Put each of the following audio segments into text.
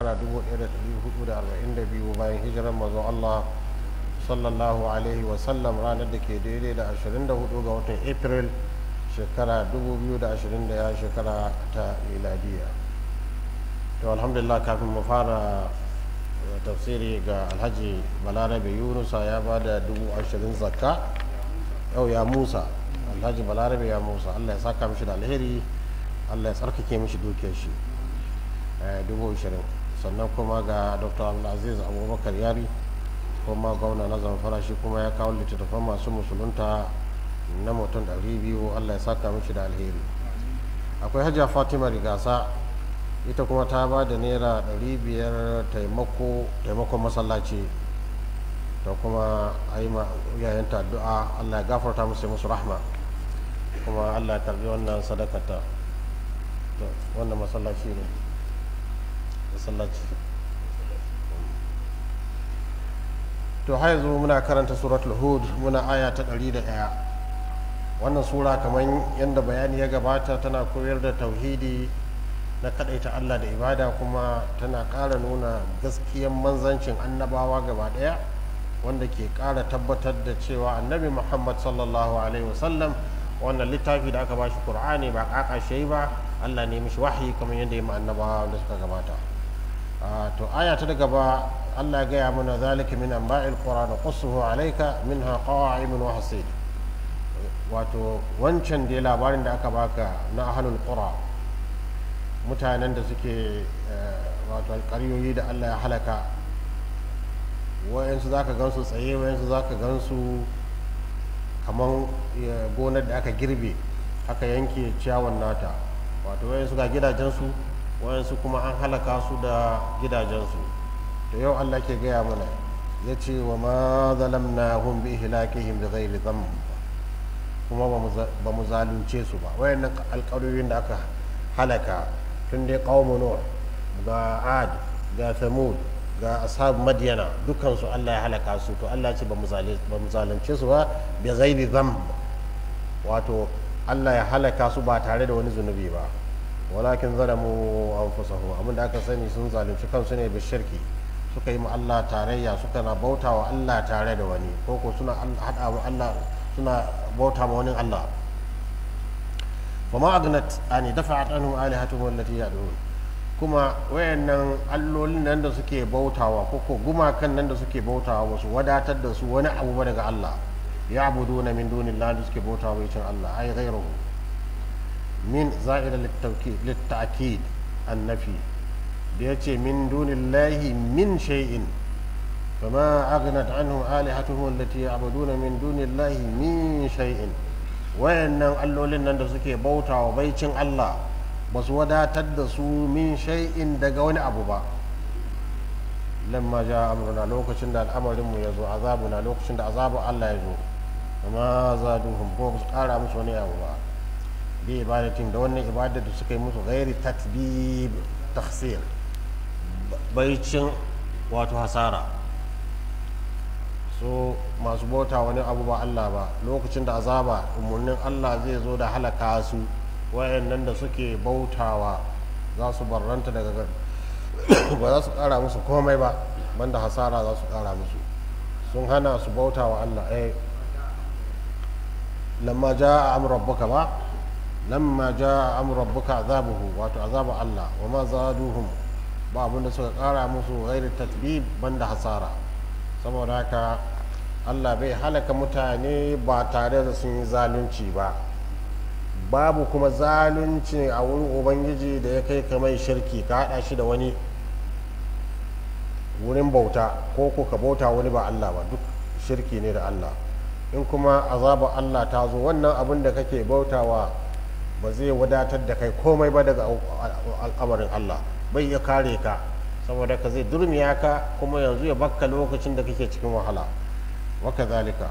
shekara 1442 bayan hijirar mazo Allah sallallahu alaihi wasallam ranar da ke daidai da 24 ga watan april shekara 2021 shekara ta miladiya to alhamdulillah kafin mu fara tafsiri ga alhaji balarabe yunusa ya ba da 20,000 zakka yau ya musa alhaji balarabe ya musa allah ya saka mishi da alheri allah ya tsarkake mishi dukiyar shi dubu ishirin sannan kuma ga dr abdulaziz abubakar yari kuma gwamna na zamfara shi kuma ya kawo littattafan masu musulunta na mutum ɗari biyu allah ya saka mishi da alheri akwai hajiya fatima rigasa ita kuma ta ba da naira ɗari biyar taimakon masallaci da kuma a yi yayanta addu'a allah ya gafarta musu musu rahma kuma allah ya karbi wannan sadakata wannan masallaci ne masallaci to har yanzu muna karanta suratul hud muna aya ta ɗari da ɗaya wannan sura kamar yadda bayani ya gabata tana koyar da tauhidi na kaɗaita allah da ibada kuma tana ƙara nuna gaskiyan manzancin annabawa gaba ɗaya wanda ke ƙara tabbatar da cewa annabi muhammad sallallahu alaihi wasallam wannan littafi da aka bashi qur'ani ba ƙaƙashe ba allah ne mishi wahayi kamar yadda ya ma annabawa wanda suka gabata to aya ta daga ba Allah ya gaya mana zalika min anba'il qura da qassuhu alayka minha qa'imun wa hasid wato wancan da labarin da aka baka na ahlul qura mutanen da suke wato alƙaryoyi da Allah ya halaka wayansu zaka gansu tsaye wayansu zaka gansu kaman gonar da aka girbe aka yanke ciyawan nata wato wayansu ga gidajensu wayansu kuma an halaka su da gidajensu to yau Allah ke gaya mana ya ce wa ma zalamna hum bi ihlakihim bi ghairi dhanb kuma ba mu zalunce su ba wayannan alƙawarin da aka halaka tun dai qaumun nuh ga ad ga thamud ga ashab madyana dukkan su Allah ya halaka su to Allah ya ce ba mu zalunce su ba bi ghairi dhanb wato Allah ya halaka su ba tare da wani zunubi ba walakin zalamu anfusahum abinda aka sani sun zalunci kansu ne bishirki suka yi ma Allah tarayya suka na bauta wa Allah tare da wani ko ko suna hada wa Allah suna bauta ma wani Allah fa ma agnat ani dafa'at anhum alihatuhum allati yad'un kuma wayannan allolin nan da suke bautawa ko ko gumakan nan da suke bautawa wasu wadatar da su wani abu ba daga Allah ya'buduna min dunillahi da suke bautawa bai cin Allah ai ghayruhu min za'ida litta'kid annafi da ya ce min dunillahi min shay'in fama aghnat anhu alihatuhum allati ya'buduna min dunillahi min shay'in wayannan allolin nan da suke bautawa baicin Allah ba su wadatar da su min shay'in daga wani abu ba lamma ja amruna lokacin da al'amarin mu yazo azabuna lokacin da azabu Allah ya zo amma zaduhum ko ba su kara musu wani abu ba bi ibadatin da wannan ibadar da suka yi musu gairi tatbib takhsir baicin wato hasara so masu bauta wani abu ba Allah ba lokacin da azaba umarnin Allah zai zo da halaka su wayannan da suke bautawa za su barranta daga ba za su kara musu komai ba banda hasara za su kara musu sun hana su bauta wa Allah eh lamma ja amur rabbuka ba lamma ja amur rabbuka azabuhu wato azabu Allah wa ma zaduhum ba abinda suka kara musu ghairi tatbib banda hasara saboda haka Allah bai halaka mutane ba tare da sun yi zalunci ba babu kuma zalunci a wurin ubangiji da ya kai kamar shirki ka hada shi da wani wurin bauta ko ko ka bauta wani ba Allah ba duk shirki ne da Allah in kuma azabar Allah ta zo wannan abin da kake bautawa ba zai wadatar da kai komai ba daga al'amarin Allah bai ya kare ka saboda ka zai durmiya ka kuma yanzu ya bakka lokacin da kake cikin wahala waka zalika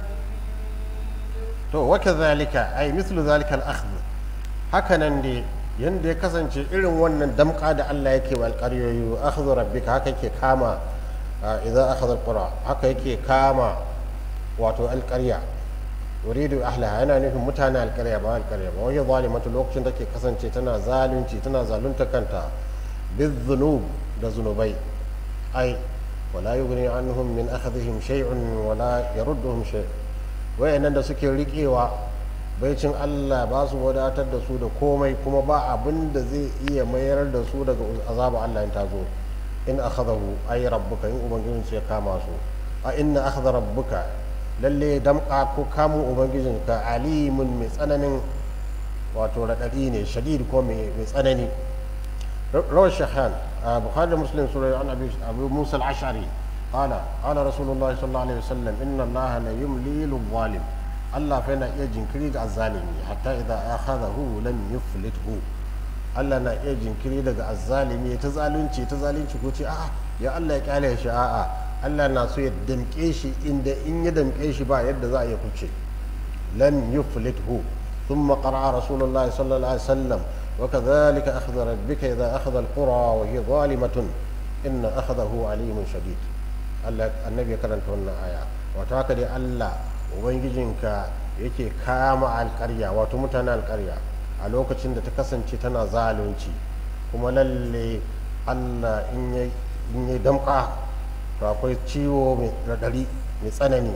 to waka zalika ai mislu zalika al-akhdh hakanan dai yanda ya kasance irin wannan damka da Allah yake wa alƙaryoyi wa akhdhu rabbika haka yake kama idza akhadha alqura haka yake kama wato alƙarya yuridu ahlaha yana nufin mutane alƙarya ba alƙarya ba wani zalimatu lokacin da ke kasance tana zalunci tana zalunta kanta bizunub da zunubai ai wala yughni anhum min akhdhihim shay'un wala yarudduhum shay wayannan da suke riƙewa baicin Allah ba su wadatar da su da komai kuma ba abin da zai iya mayar da su daga azaba Allah in tazo in akhadahu ay rabbuka in ubangijin ya kama su a inna akhadha rabbuka lalle damka ko kamun ubangijin ka alimun mai tsananin wato radadi ne shadid ko mai tsanani rawar shahan a bukhari muslim sura an abu musa al-ashari قال قال رسول الله صلى الله عليه وسلم ان الله لا يملي للظالم Allah fa yana iya jinkiri ga azzalimi hatta idan akhadahu lam yuflithu Allah na iya jinkiri daga azzalimi ta zalunci ta zalunci ko ce a'a ya Allah ya kyale shi a'a Allah na so ya damke shi inda in ya damke shi ba yadda za a iya kuce lam yuflithu ثم قرأ رسول الله صلى الله عليه وسلم وكذلك أخذ ربك إذا أخذ القرى وهي ظالمة إن أخذه عليم شديد النبي كرنت هنا آية وتاكد الله ubangijinka yake kama alkarya wato mutanen alkarya a lokacin da ta kasance tana zalunci kuma lalle allah in yi damka to akwai ciwo mai radari mai tsanani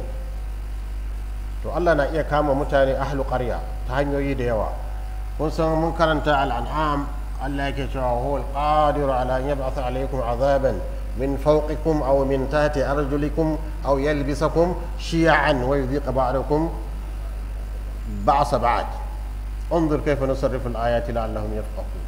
to allah na iya kama mutane ahlu karya ta hanyoyi da yawa kun san mun karanta al'an'am allah yake cewa huwa alqadiru ala an yab'atha alaykum azaban من فوقكم أو من تحت أرجلكم أو يلبسكم شيعا ويذيق بعضكم بعض بعض انظر كيف نصرف الآيات لعلهم يفقهون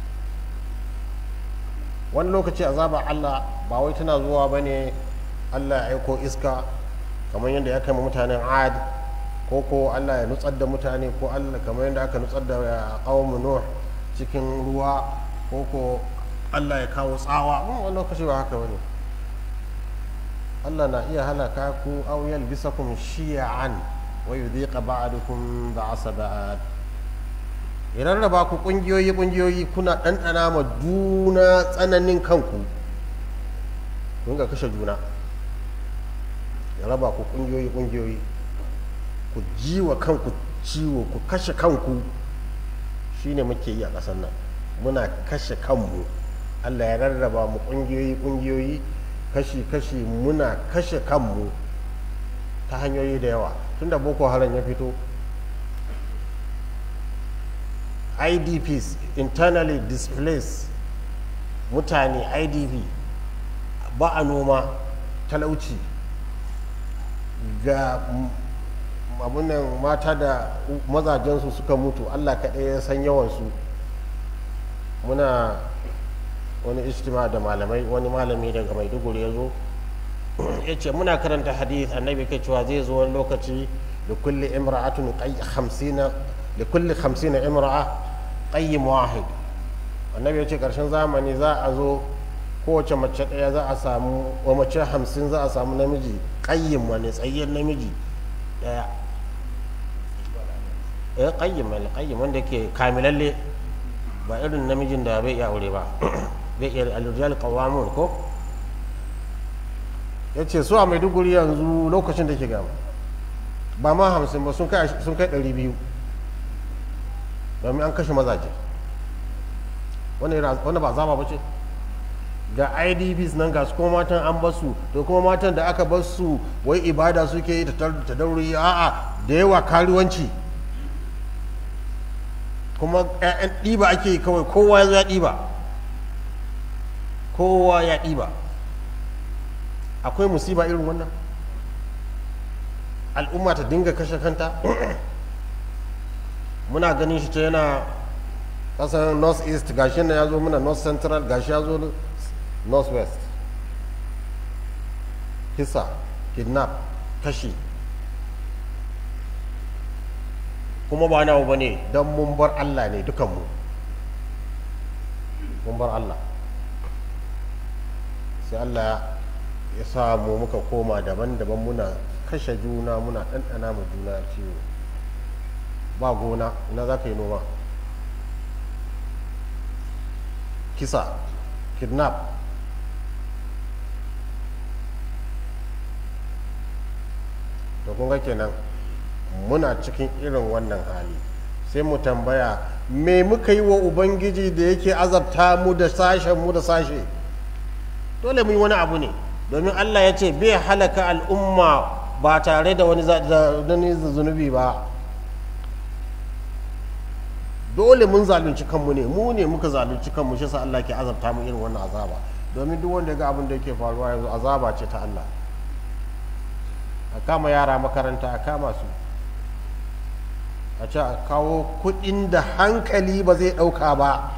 wani lokaci azaba Allah ba wai tana zuwa ba ne Allah ya aiko iska kamar yadda ya kama mutanen ad ko ko Allah ya nutsar da mutane ko Allah kamar yadda aka nutsar da qaumu nuh cikin ruwa ko ko Allah ya kawo tsawa wani lokaci ba haka wani Allah na iya halaka ku aw yalbisakum shi'an wa yudhiqa ba'dukum ba'sa ba'd idan raba ku kungiyoyi kungiyoyi kuna ɗanɗana ma juna tsananin kanku kun ga kashe juna ya raba ku kungiyoyi kungiyoyi ku ji wa kanku ciwo ku kashe kanku shine muke yi a ƙasar nan muna kashe kanmu allah ya rarraba mu kungiyoyi kungiyoyi kashi-kashi muna kashe kanmu ta hanyoyi da yawa tunda boko haram ya fito idps internally displaced mutane idp ba a noma talauci ga abunan mata da mazajensu suka mutu allah kaɗai ya san yawansu muna wani istima da malamai wani malami daga maiduguri ya zo ya ce muna karanta hadith annabi kai cewa zai zo wani lokaci da kulle imra'atun hamsina da kulle hamsina imra'a qayyim wahid annabi ya ce karshen zamani za a zo kowace mace ɗaya za a samu wa mace hamsin za a samu namiji qayyim wani tsayyen namiji ɗaya eh qayyim mai qayyim wanda ke kamilalle ba irin namijin da bai iya aure ba bai iya alrijal qawamun ko ya ce su a maiduguri yanzu lokacin da ke gama ba ma hamsin ba sun kai ɗari biyu domin an kashe mazaje wanda ba zama ba ce ga idps nan ga su kuma matan an basu da kuma matan da aka basu wai ibada suke yi ta dauri a'a da yawa karuwanci kuma 'ya'yan ɗiba ake yi kawai kowa ya zo ya ɗiba kowa ya ɗiba akwai musiba irin wannan al'umma ta dinga kashe kanta muna ganin shi ta yana kasar north east gashi na ya zo muna north central gashi ya zo north west kisa kidnap kashi kuma ba nawa ba ne don mun bar allah ne dukanmu mun bar allah sai allah ya samu muka koma daban-daban muna kashe juna muna ɗanɗana mu juna ciwo ba gona ina za ka yi noma kisa kidnap to kun ga kenan muna cikin irin wannan hali sai mu tambaya me muka yi wa ubangiji da yake azabta mu da sashen mu da sashe dole mu yi wani abu ne domin allah ya ce bai halaka al'umma ba tare da wani zunubi ba dole mun zalunci kanmu ne mu ne muka zalunci kanmu shi sa allah ke azabta mu irin wannan azaba domin duk wanda ya ga abin da yake faruwa yanzu azaba ce ta allah a kama yara makaranta a kama su a ce a kawo kudin da hankali ba zai dauka ba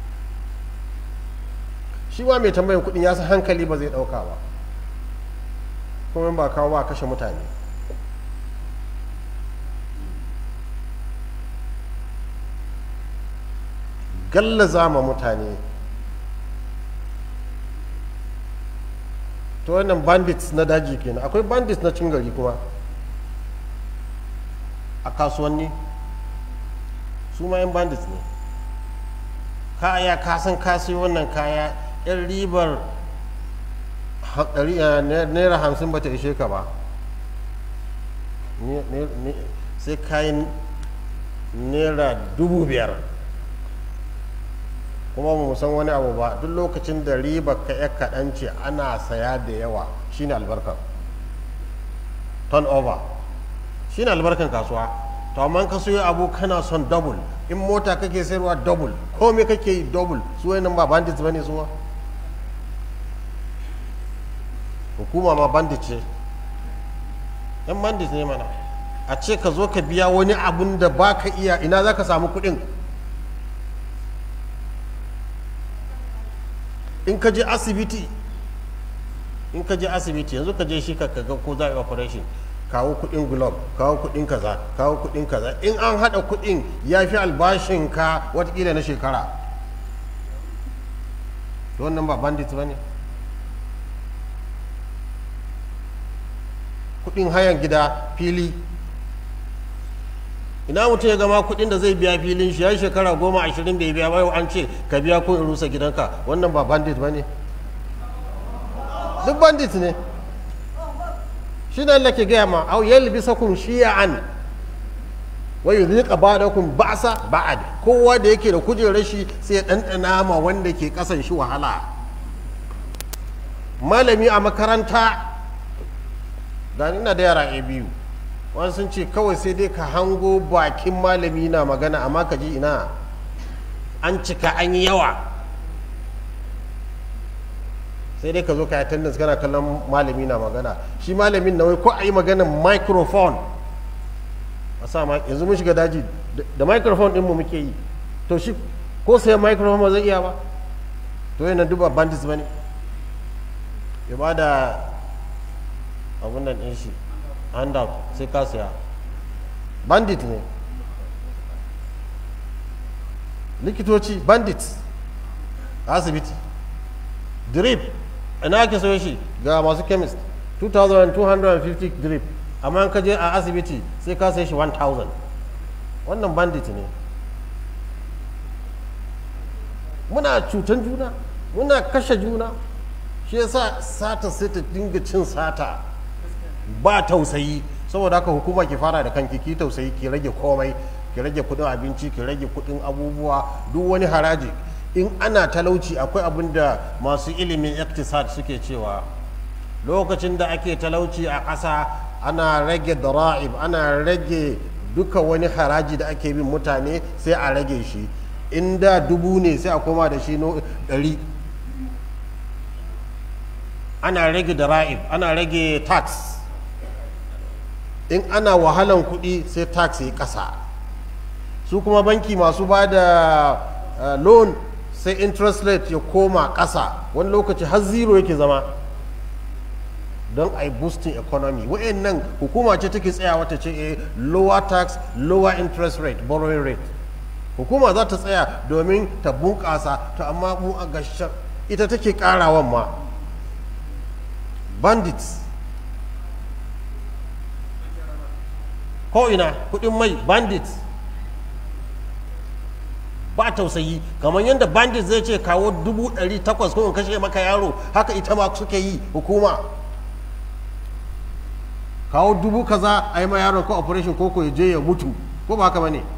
shi ma mai tambayin kudin ya san hankali ba zai dauka ba kuma ba kawo ba kashe mutane gallaza ma mutane to wannan bandits na daji kenan akwai bandits na cin gari kuma a kasuwanni su ma yan bandits ne kaya kasan kasi wannan kaya yan ribar naira hamsin bata ishe ka ba sai kayan naira dubu biyar kuma mu san wani abu ba duk lokacin da riba ka ya kaɗan ce ana saya da yawa shine albarkar turnover shine albarkan kasuwa to amma ka soya abu kana son double in mota kake sayarwa double komai kake yi double su wayannan ba bandits bane suwa hukuma ma bandit ce yan bandit ne mana a ce ka zo ka biya wani abun da ba ka iya ina za ka samu kuɗin in ka je asibiti in ka je asibiti yanzu ka je shi ka ga ko za a yi operation kawo kudin glove kawo kudin kaza kawo kudin kaza in an hada kudin ya fi albashin ka watakila na shekara wannan ba bandit ba ne kudin hayan gida fili ina mutum ya gama kudin da zai biya filin shi ya shekara goma ashirin bai biya ba an ce ka biya ko in rusa gidanka wannan ba bandit ba ne duk bandit ne shi ne Allah ke gaya ma au yalbisakum shiya'an wa yudhiqa ba'dakum ba'sa ba'ad kowa da yake da kujerar shi sai ya dandana ma wanda ke kasan shi wahala malami a makaranta da ina da yara a biyu wani sun ce kawai sai dai ka hango bakin malami na magana amma ka ji ina an cika an yi yawa sai dai ka zo ka yi attendance kana kallon malami na magana shi malamin na wai ko a yi maganin microphone a sa yanzu mun shiga daji da microphone ɗinmu muke yi to shi ko sai microphone ba zai iya ba to yana duba bandits ba ne ya ba da abun nan ɗin shi handout sai ka siya bandit ne likitoci bandit a asibiti drip ina ake sayo shi ga masu chemist 2250 drip amma ka je a asibiti sai ka sai shi 1000 wannan bandit ne muna cutan juna muna kashe juna shi yasa sata sai ta dinga cin sata ba tausayi saboda haka hukuma ki fara da kanki ki tausayi ki rage komai ki rage kudin abinci ki rage kudin abubuwa duk wani haraji in ana talauci akwai abin da masu ilimin iktisad suke cewa lokacin da ake talauci a ƙasa ana rage dara'ib ana rage duka wani haraji da ake bin mutane sai a rage shi in da dubu ne sai a koma da shi no ɗari ana rage dara'ib ana rage tax in ana wahalan kuɗi sai tax yi ƙasa su kuma banki masu ba da uh, loan sai interest rate ya koma ƙasa wani lokaci har zero yake zama don a yi boosting economy nan hukuma ce take tsayawa ta ce eh, lower tax lower interest rate borrowing rate hukuma za ta tsaya domin ta bunƙasa to amma mu a gashin ita take ƙarawan ma bandits ko ina kudin mai bandits ba tausayi kamar yadda bandit zai ce kawo dubu ɗari takwas ko in kashe maka yaro haka ita ma suke yi hukuma kawo dubu kaza a yi ma yaron ko operation ko ko ya je ya mutu ko ba haka bane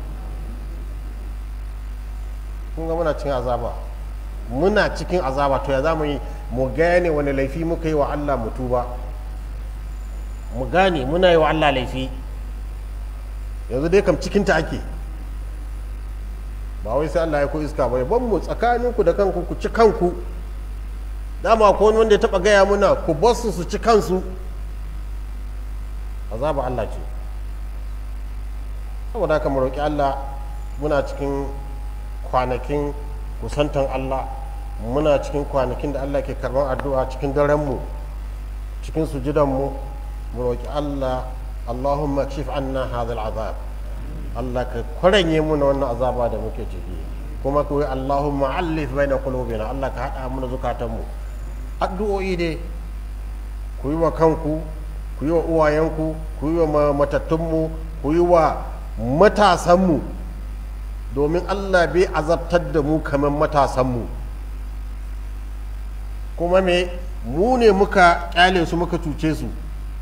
kun ga muna cikin azaba muna cikin azaba to ya za mu yi mu gane wani laifi muka yi wa Allah mu tuba mu gane muna yi wa Allah laifi yanzu dai kam cikinta ake ba wai sai Allah ya ko iska ba ban mu tsakaninku da kanku ku ci kanku dama ko wani wanda ya taba gaya muna ku basu su ci kansu azaba Allah ce saboda haka mu roƙi Allah muna cikin kwanakin kusantan Allah muna cikin kwanakin da Allah ke karban addu'a cikin darenmu cikin sujudanmu mu roƙi Allah Allahumma kshif anna hadha al'azab Allah ka kwaranye muna wannan azaba da muke ciki kuma kuwa Allahumma allif baina qulubina Allah ka hada muna zukatanmu addu'o'i dai ku yi wa kanku ku yi wa uwayenku ku yi wa matattunmu ku yi wa matasanmu domin Allah bai azabtar da mu kamar matasanmu kuma me mu ne muka kyale su muka cuce su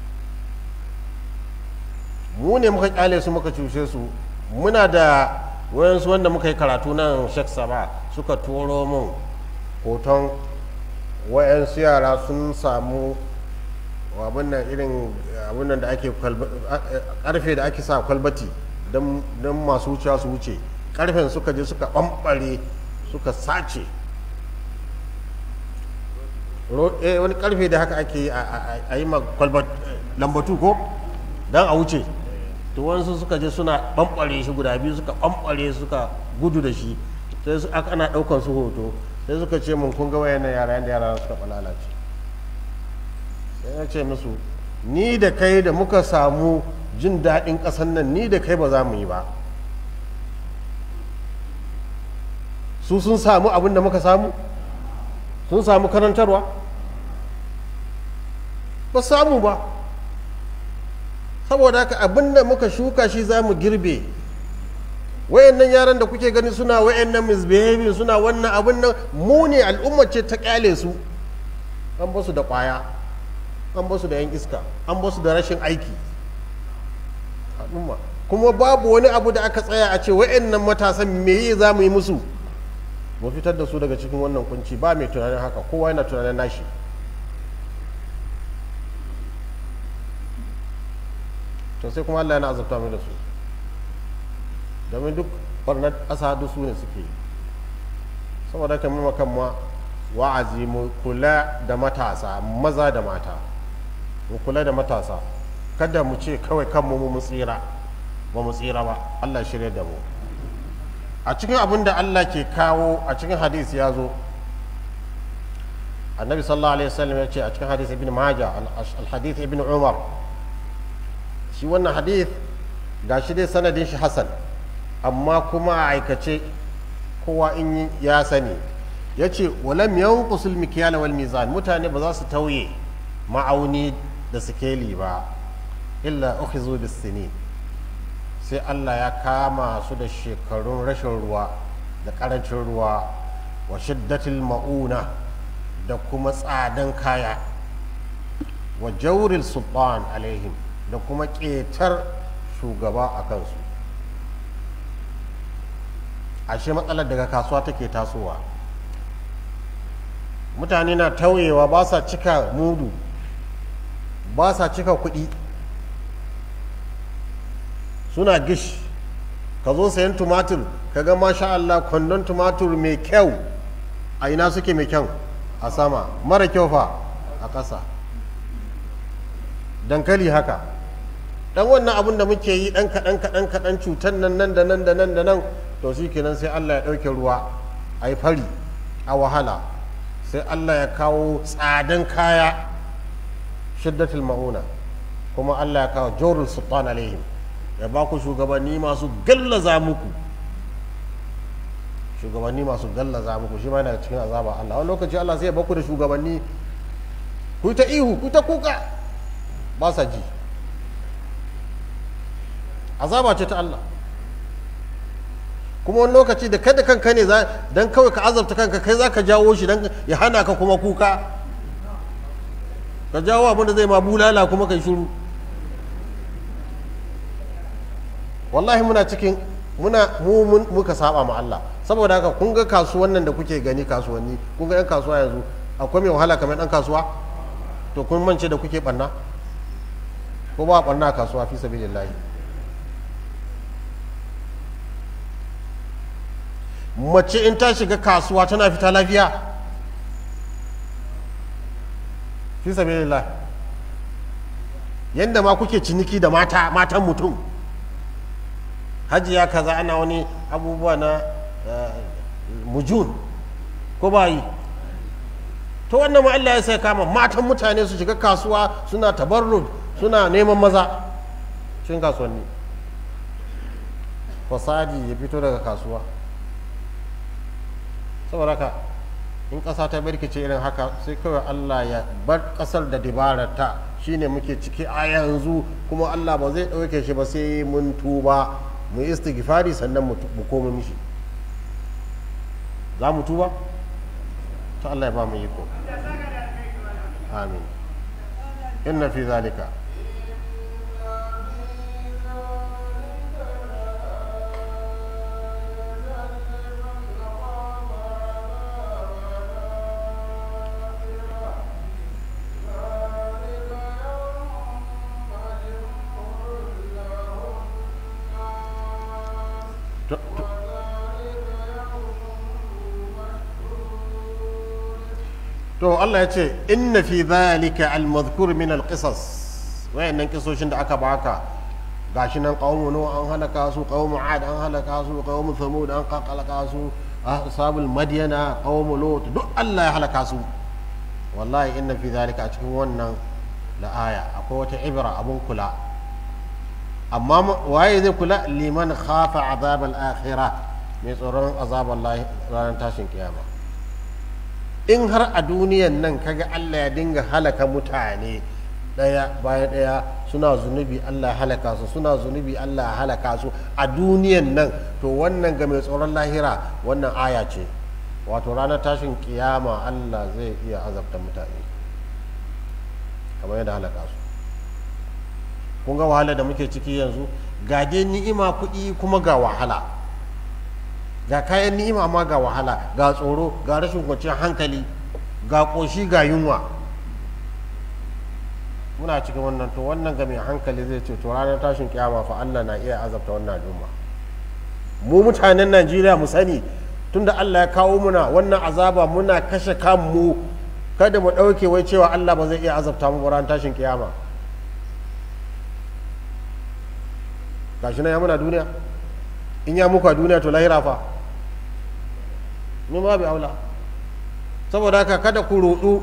mu ne muka kyale su muka cuce su muna da wayansu wanda muka yi karatu nan shek saba suka turo mun hoton wayansu yara sun samu abin nan irin abin nan da ake karfe da ake sa kwalbati don masu wucewa su wuce karfen suka je suka ɓamɓare suka sace wani karfe da haka ake yi a yi lambatu ko don a wuce to wasu suka je suna ɓamɓare shi guda biyu suka ɓamɓare suka gudu da shi sai su aka ana ɗaukan su hoto sai suka ce mun kun ga wayannan yara yanda yara suka ɓalalace sai ya ce musu ni da kai da muka samu jin daɗin ƙasan nan ni da kai ba za mu yi ba su sun samu abin da muka samu sun samu karantarwa ba samu ba saboda haka abin da muka shuka shi za mu girbe wayannan yaran da kuke gani suna wayannan misbehaving suna wannan abin nan mu ne al'umma ce ta kyale su an basu da kwaya an basu da yan iska an basu da rashin aiki al'umma kuma babu wani abu da aka tsaya a ce wayannan matasan me za mu yi musu mu fitar da su daga cikin wannan kunci ba mai tunanin haka kowa yana tunanin nashi to sai kuma Allah yana azabta mai da su domin duk barnar ƙasa duk su ne suke saboda kan mu kan ma wa'azi mu kula da matasa maza da mata mu kula da matasa kada mu ce kawai kanmu mu tsira ba mu tsira ba Allah shirya da mu a cikin abin da Allah ke kawo a cikin hadisi ya zo annabi sallallahu alaihi wasallam ya ce a cikin hadisi ibn maja al-hadith ibn umar shi wannan hadith ga shi dai sanadin shi hasan amma kuma a aikace kowa in ya sani ya ce walam yanqusul mikyal wal mizan mutane ba za su tauye ma'auni da sikeli ba illa ukhizu bis sinin sai Allah ya kama su da shekarun rashin ruwa da karancin ruwa wa shiddatil ma'una da kuma tsadan kaya wa jauril sultan alaihim da kuma ƙetar shugaba a kansu ashe matsalar daga kasuwa take tasowa mutane na tauyewa ba sa cika mudu ba sa cika kuɗi suna gish ka zo sayan tumatur ka ga masha Allah kwandon tumatur mai kyau a ina suke mai kyau a sama mara kyau fa a ƙasa dankali haka dan wannan abin da muke yi dan kaɗan kaɗan kaɗan cutar nan nan da nan da nan da nan to shi kenan sai Allah ya ɗauke ruwa a yi fari a wahala sai Allah ya kawo tsadan kaya shiddatul ma'una kuma Allah ya kawo jorul sultan alaihim ya ba ku shugabanni masu gallaza muku shugabanni masu gallaza muku shi ma daga cikin azaba Allah wani lokaci Allah sai ya baku da shugabanni ku ta ihu ku ta kuka ba sa ji azaba ce ta Allah kuma wani lokaci da kada kanka ne dan kawai ka azabta kanka kai za ka jawo shi dan ya hana ka kuma kuka ka jawo abin da zai ma bulala kuma kai shiru wallahi muna cikin muna mu muka saba ma Allah saboda haka kun ga kasuwan nan da kuke gani kasuwanni kun ga yan kasuwa yanzu akwai mai wahala kamar dan kasuwa to kun mance da kuke banna ko ba banna kasuwa fi sabilillahi mace in ta shiga kasuwa tana fita lafiya fi sabilillah yadda ma kuke ciniki da mata matan mutum hajiya kaza ana wani abubuwa na mujun ko ba yi to wannan ma Allah ya sai kama matan mutane su shiga kasuwa suna tabarrud suna neman maza cikin kasuwanni fasadi ya fito daga kasuwa saboda haka in ƙasa ta birkice irin haka sai kawai Allah ya bar ƙasar da dabararta shine muke ciki a yanzu kuma Allah ba zai ɗauke shi ba sai mun tuba mu istighfari sannan mu koma mishi za mu tuba ta Allah ya ba mu yi ko amin inna fi zalika to Allah ya ce inna fi dhalika al-madhkur min al-qisas wayannan kisoshin da aka baka gashi nan qaumu nu an halaka su qaumu ad an halaka su qaumu thamud an halaka su ashabul madyana qaumu lut duk Allah ya halaka su wallahi inna fi dhalika a cikin wannan la aya akwai wata ibra abun kula amma waye zai kula liman khafa azab al-akhirah mai tsoron azabar ranar tashin kiyama in har a duniyan nan kaga Allah ya dinga halaka mutane ɗaya bayan ɗaya suna zunubi Allah halaka su suna zunubi Allah halaka su a duniyan nan to wannan ga mai tsoron lahira wannan aya ce wato ranar tashin kiyama Allah zai iya azabta mutane kamar yadda halaka su kun ga wahala da muke ciki yanzu ga dai ni'ima kuɗi kuma ga wahala ga kayan ni'ima ma ga wahala ga tsoro ga rashin kwanciyar hankali ga ƙoshi ga yunwa muna cikin wannan to wannan ga mai hankali zai ce to ranar tashin kiyama fa Allah na iya azabta wannan al'umma mu mutanen Najeriya mu sani tunda Allah ya kawo muna wannan azaba muna kashe kanmu kada mu ɗauke wai cewa Allah ba zai iya azabta mu ranar tashin kiyama gashi na ya muna duniya in ya muku a duniya to lahira fa min babu aula saboda haka kada ku rudu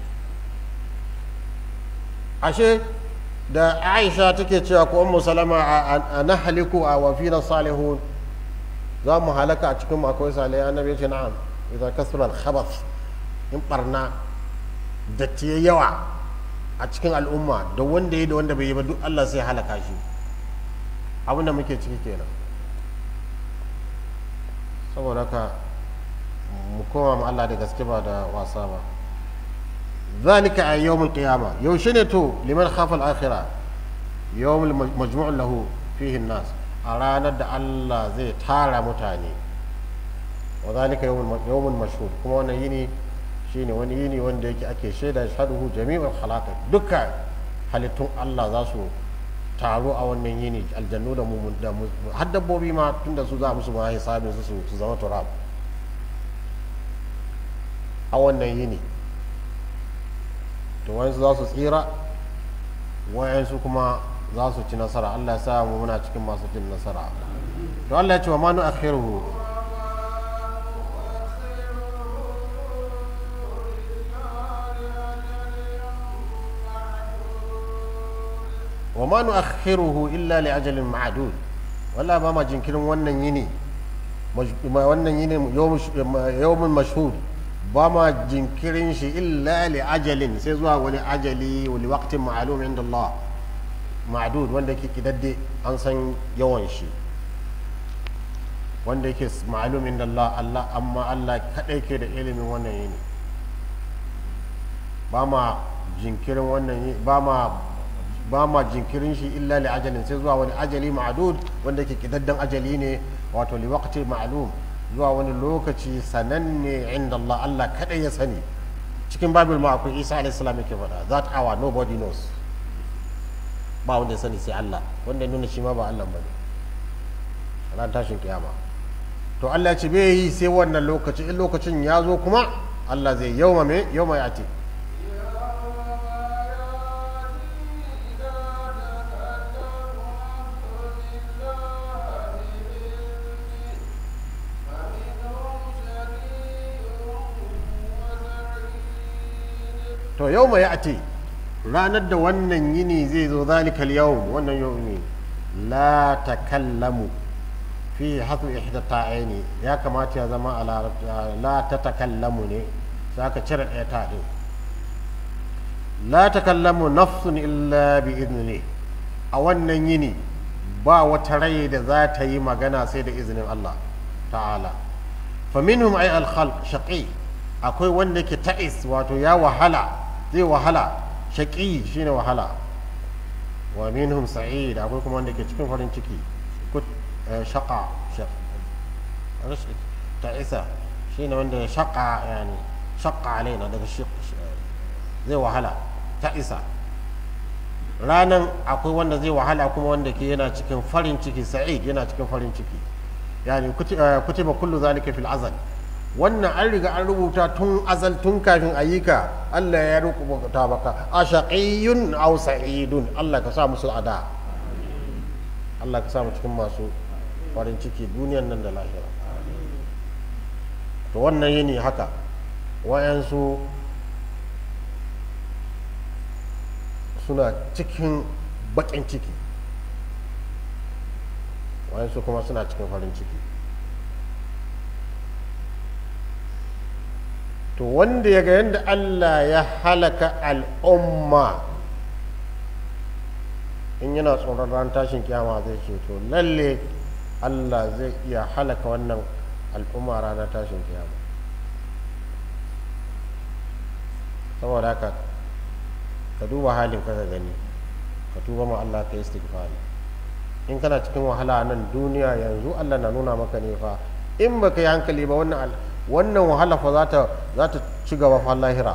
ashe da aisha take cewa ko ummu salama a nahliku a wa fina salihun za mu halaka a cikin akwai salihai annabi ya ce na'am idan kasura al-khabath in barna datti yawa a cikin al'umma da wanda ya da wanda bai yi ba duk Allah sai halaka shi abinda muke ciki kenan saboda haka mu koma ma Allah da gaske ba da wasa ba zalika a yawmul qiyama yaushe ne to liman khafa al-akhirah yawmul majmu' lahu fihi an-nas a ranar da Allah zai tara mutane wa zalika yawmul mashhud kuma wannan yini shine wani yini wanda yake ake shaida shaduhu jami'ul khalaq dukkan halittun Allah za su taro a wannan yini aljannu da mu da har dabbobi ma tunda su za musu ma hisabin su su zama turab a wannan yini to wayansu za su tsira wayansu kuma za su ci nasara Allah ya sa mu muna cikin masu cin nasara to Allah ya ce wa manu akhiruhu wa ma nu'akhiruhu illa li ajalin ma'dud walla ba ma jinkirin wannan yini wannan yini yawmun mashhud ba ma jinkirin shi illa li ajalin sai zuwa wani ajali wani waqtin ma'lum inda Allah ma'dud wanda ke kidadde an san yawan shi wanda yake ma'lumin da Allah Allah amma Allah kadai ke da ilimin wannan yini ba ma jinkirin wannan yi ba ma ba ma jinkirin shi illa li ajalin sai zuwa wani ajali ma'dud wanda yake kidaddan ajali ne wato li waqti ma'lum zuwa wani lokaci sananne inda Allah Allah kadai ya sani cikin babil ma akwai Isa alayhi salam yake faɗa that hour nobody knows ba wanda ya sani sai Allah wanda ya nuna shi ma ba Allah bane ran tashin kiyama to Allah ya ce bai yi sai wannan lokaci in lokacin ya zo kuma Allah zai yauma me yauma ya ce to yau mai ati ranar da wannan yini zai zo zalikal yau wannan yau ne la takallamu fi hatsu ihda ta'aini ya kamata ya zama a larabci la ta takallamu ne sai aka cire ɗaya ta ɗin la takallamu nafsun illa bi idni a wannan yini ba wata rai da za ta yi magana sai da izinin Allah ta'ala fa minhum ay al khalq shaqi akwai wanda ke ta'is wato ya wahala zai wahala shaƙi shine wahala wa minhum sa'id akwai kuma wanda ke cikin farin ciki shaƙa ta'isa shine wanda ya shaƙa yani shaƙa alaina daga zai wahala ta'isa ranan akwai wanda zai wahala kuma wanda ke yana cikin farin ciki sa'id yana cikin farin ciki yani kutiba kullu zalika fil azal wannan an riga an rubuta tun azal tun kafin ayyuka Allah ya rubuta baka a shaqiyyun aw sa'idun Allah ka sa musu ada Allah ka sa mu cikin masu farin ciki duniyan nan da lahira to wannan yini haka wayansu suna cikin bakin ciki wayansu kuma suna cikin farin ciki to wanda ya ga yadda Allah ya halaka al'umma in yana tsoron ran tashin kiyama zai ce to lalle Allah zai iya halaka wannan al'umma ranar tashin kiyama saboda haka ka duba halin ka gani ka tuba ma Allah ka yi istighfari in kana cikin wahala nan duniya yanzu Allah na nuna maka ne fa in baka yi hankali ba wannan wannan wahala fa za ta ci gaba fa lahira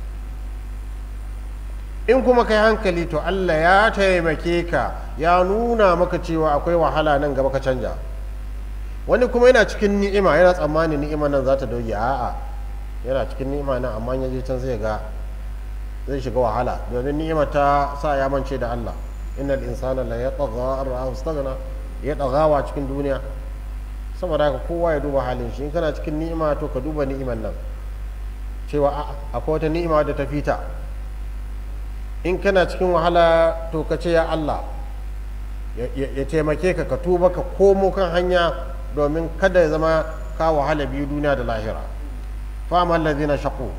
in kuma kai hankali to Allah ya taimake ka ya nuna maka cewa akwai wahala nan gaba ka canja wani kuma yana cikin ni'ima yana tsammanin ni'ima nan za ta doge a'a yana cikin ni'ima nan amma ya je can zai ga zai shiga wahala domin ni'ima ta sa ya mance da Allah innal insana la yatagha ar istaghna ya dagawa cikin duniya saboda haka kowa ya duba halin shi in kana cikin ni'ima to ka duba ni'iman nan cewa akwai wata ni'ima da ta fita in kana cikin wahala to ka ce ya Allah ya taimake ka ka tuba ka komo kan hanya domin kada ya zama ka wahala biyu duniya da lahira fa'amal ladina shaqu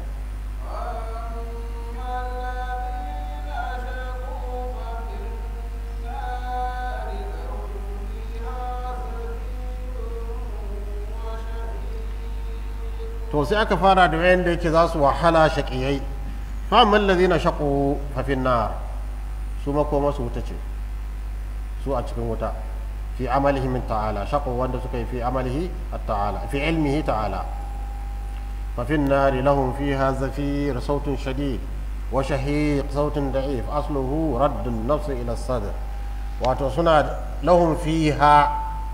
to sai aka fara da wayanda yake za su wahala shaƙiyai fa'amal ladina shaqu fa fin nar su makoma su wuta ce su a cikin wuta fi amalihi min ta'ala shaqu wanda suka yi fi amalihi ta'ala fi ilmihi ta'ala fa fin nar lahum fiha zafir sautun shadid wa shahiq sautun da'if asluhu radd an-nafs ila as-sadr wato suna lahum fiha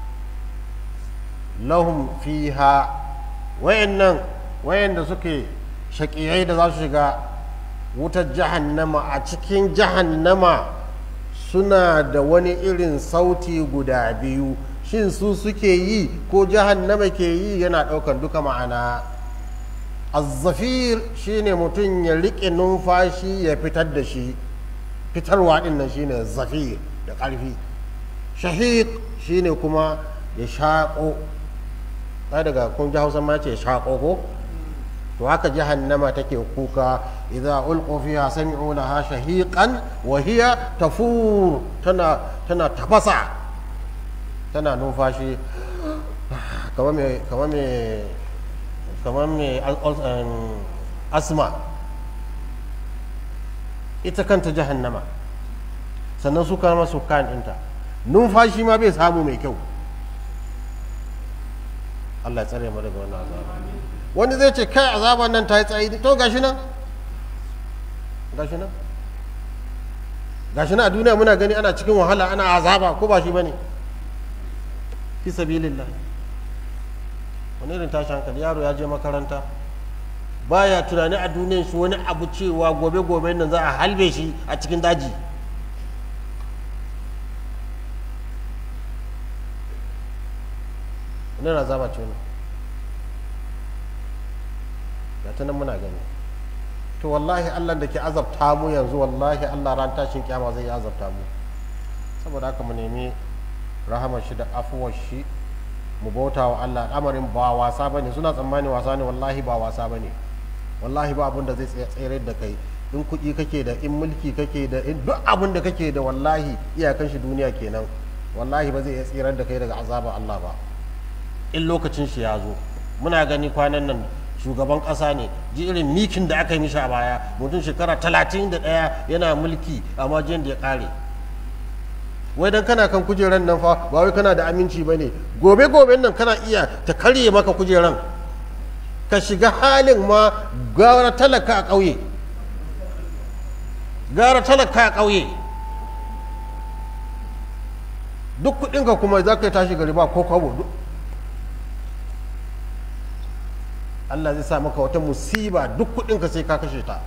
lahum fiha wayannan wayanda suke shaƙiyai da za su shiga wutar jahannama a cikin jahannama suna da wani irin sauti guda biyu shin su suke yi ko jahannama ke yi yana ɗaukar duka ma'ana azzafir shine mutum ya riƙe numfashi ya fitar da shi fitarwa ɗin nan shine zafir da ƙarfi shahiq shine kuma ya shaƙo daga kun ji hausa ma ce shaƙo ko to haka jahannama take kuka idza ulqu fiha sami'u laha shahiqan wa hiya tafur tana tana tafasa tana numfashi kamar mai kamar mai kamar mai al- al- um, asma ita kanta jahannama sannan su kama su kan ɗinta numfashi ma bai samu mai kyau Allah ya tsare mu daga wannan azaba wani zai ce kai azaban nan ta yi tsayi to gashi nan gashi nan gashi nan a duniya muna gani ana cikin wahala ana azaba ko ba shi bane fi sabilillah wani irin tashi hankali yaro ya je makaranta baya tunani a duniyar shi wani abu cewa gobe gobe nan za a halbe shi a cikin daji wani azaba ce ne ga ta nan muna gani to wallahi allah da ke azabta mu yanzu wallahi allah ran tashin kyama zai azabta mu saboda haka mu nemi rahamar shi da afuwar shi mu bauta wa allah al'amarin ba wasa bane suna tsammani wasa ne wallahi ba wasa bane wallahi ba abin da zai tsere da kai in kuɗi kake da in mulki kake da in duk abin da kake da wallahi iyakan shi duniya kenan wallahi ba zai iya tsirar da kai daga azabar allah ba in lokacin shi ya zo muna gani kwanan nan shugaban ƙasa ne ji irin mikin da aka yi mishi a baya mutum shekara talatin da ɗaya yana mulki amma jiyan da ya ƙare wai dan kana kan kujeran nan fa ba wai kana da aminci ba ne gobe gobe nan kana iya ta karye maka kujeran ka shiga halin ma gara talaka a ƙauye gara talaka a ƙauye duk kuɗinka kuma za ka yi tashi gari ba ko kwabo duk Allah zai sa maka wata musiba duk kudinka sai ka kashe ta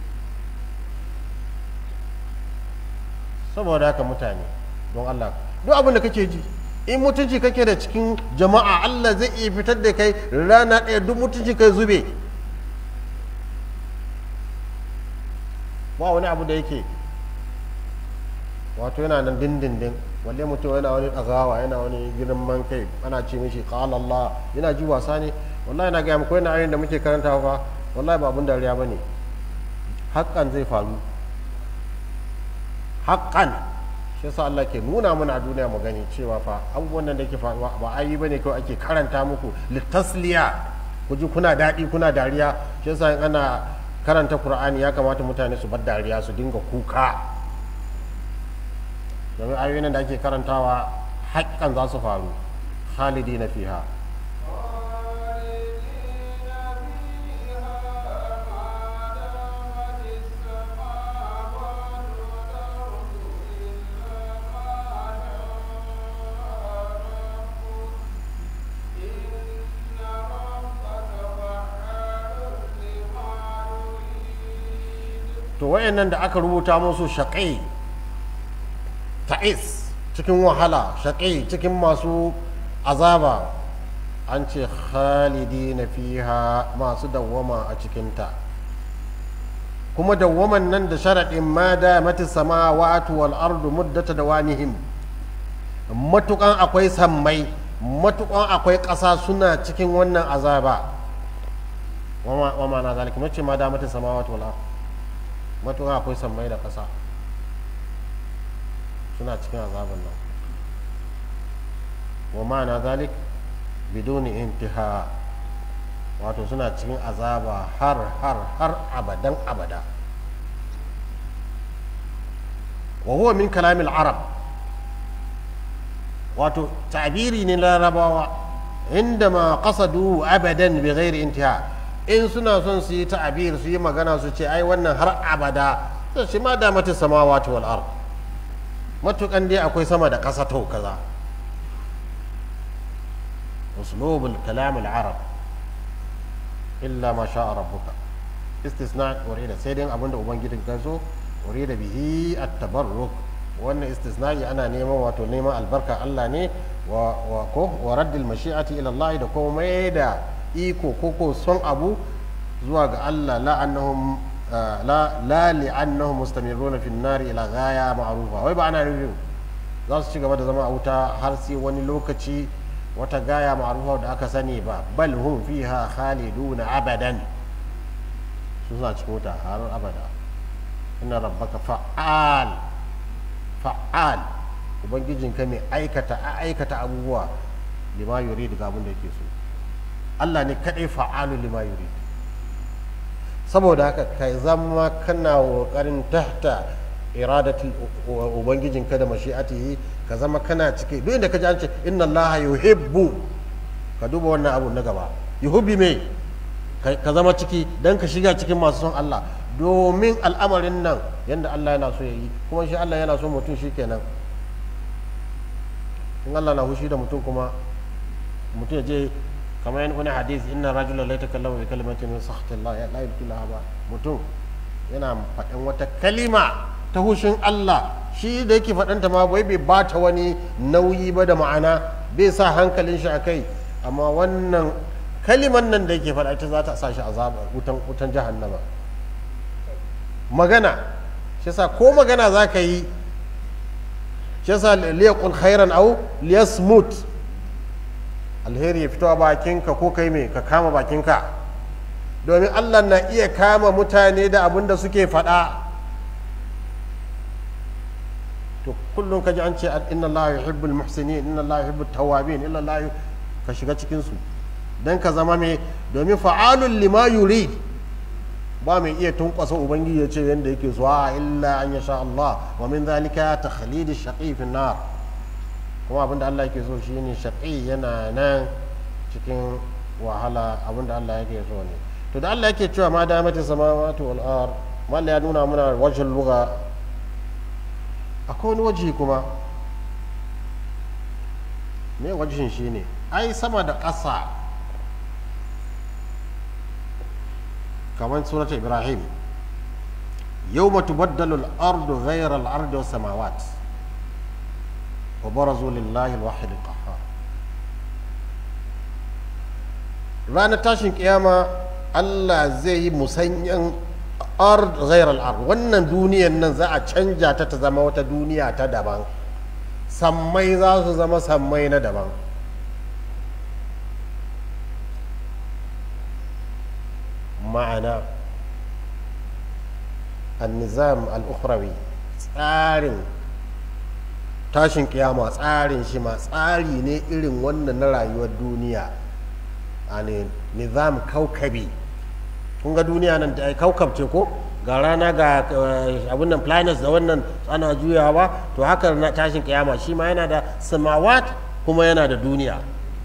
saboda haka mutane don Allah duk abin da kake ji in mutunci kake da cikin jama'a Allah zai iya fitar da kai rana ɗaya duk mutunci kai zube ba wani abu da yake wato yana nan dindindin walle mutum yana wani ɗagawa yana wani girman kai ana ce mishi qala Allah yana ji wasa ne wallahi na gaya muku yana ayoyin da muke karanta fa wallahi ba abun dariya ba ne haƙƙan zai faru haƙƙan shi yasa Allah ke nuna mana a duniya mu gani cewa fa abubuwan nan da ke faruwa ba ayi ba ne kawai ake karanta muku litasliya ku ji kuna daɗi kuna dariya shi yasa in ana karanta Qur'ani ya kamata mutane su bar dariya su dinga kuka domin ayoyin da ake karantawa haƙƙan za su faru khalidina fiha to wayannan da aka rubuta musu shaƙai ta'is cikin wahala shaƙai cikin masu azaba an ce khalidi na fiha masu dawwama a cikinta kuma dawwaman nan da sharaɗin ma da mati sama wa'atu wal ardu muddata da wanihim matukan akwai sammai matukan akwai ƙasa suna cikin wannan azaba wama na zalika mace ma da mati sama wa'atu wal ardu matuƙa akwai sammai da ƙasa suna cikin azabin nan wa ma'ana zalik biduni intiha wato suna cikin azaba har har har abadan abada wa huwa min kalamil arab wato tabiri ne larabawa inda ma qasadu abadan bi ghairi intiha in suna son su yi ta'abir su yi magana su ce ai wannan har abada sai shi ma da mata samawati wal ard matukan dai akwai sama da ƙasa to kaza uslubul kalam al arab illa ma sha rabbuka istisna urida sai dai abinda ubangijin ka so urida bihi at tabarruk wannan istisna'i ana neman wato neman albarka Allah ne wa wa ko wa raddil mashi'ati ila Allah da kuma mai da iko koko son abu zuwa ga Allah la annahum la la li annahum mustamirruna fi nari ila ghaya ma'rufa wai ba ana nufin za su ci gaba da zama a wuta har sai wani lokaci wata gaya ma'rufa da aka sani ba bal hum fiha khaliduna abadan su suna cikin wuta har abada inna rabbaka fa'al fa'al ubangijinka mai aikata aikata abubuwa lima yurid ga abin da yake so Allah ne kadai fa'alu lima yurid saboda haka ka zama kana kokarin tahta iradatul ubangijinka da mashi'atihi ka zama kana cike duk inda ka ji an ce inna Allah yuhibbu ka duba wannan abu na gaba yuhibbi me ka zama ciki dan ka shiga cikin masu son Allah domin al'amarin nan yadda Allah yana so ya yi kuma shi Allah yana so mutum shi kenan in Allah na hushi da mutum kuma mutum ya je kamar yin wani hadis inna rajula la yatakallamu bi kalimatin min sakhatillah ya la yudkhilaha ba mutum yana faɗin wata kalima ta hushin Allah shi da yake faɗanta ma bai bai bata wani nauyi ba da ma'ana bai sa hankalin shi a kai amma wannan kaliman nan da yake faɗa ita za ta sa shi azaba wutan wutan jahannama magana shi yasa ko magana za ka yi shi yasa liyaqul khairan aw liyasmut alheri ya fito a bakinka ko kai me ka kama bakinka domin Allah na iya kama mutane da abin da suke faɗa to kullum ka ji an ce inna Allah yuhibbul muhsinin inna Allah yuhibbut tawwabin inna Allah ka shiga cikin su dan ka zama me domin fa'alul lima yurid ba mai iya tunkwasa ubangiji ya ce yadda yake zuwa illa an yasha Allah wa min zalika takhlid ash-shaqi fi nar kuma abinda Allah yake so shine shaqi yana nan cikin wahala abinda Allah yake so ne to da Allah yake cewa ma damati samawati wal ard malla ya nuna muna wajhul lugha akwai wani waje kuma me wajhin shine ai sama da ƙasa kamar surat ibrahim yau tubaddalu al-ardu ghayra al-ardi was samawat wa barazu lillahi al-wahid al-qahhar ranar tashin kiyama Allah zai yi musanyan ard ghayra al-ard wannan duniyan nan za a canja ta ta zama wata duniya ta daban sammai za su zama sammai na daban ma'ana annizam al'ukhrawi tsarin tashin kiyama tsarin shi ma tsari ne irin wannan na rayuwar duniya a ne nizam kaukabi kun ga duniya nan da kaukab ce ko ga rana ga abin nan planets da wannan ana juyawa to haka na tashin kiyama shi ma yana da samawat kuma yana da duniya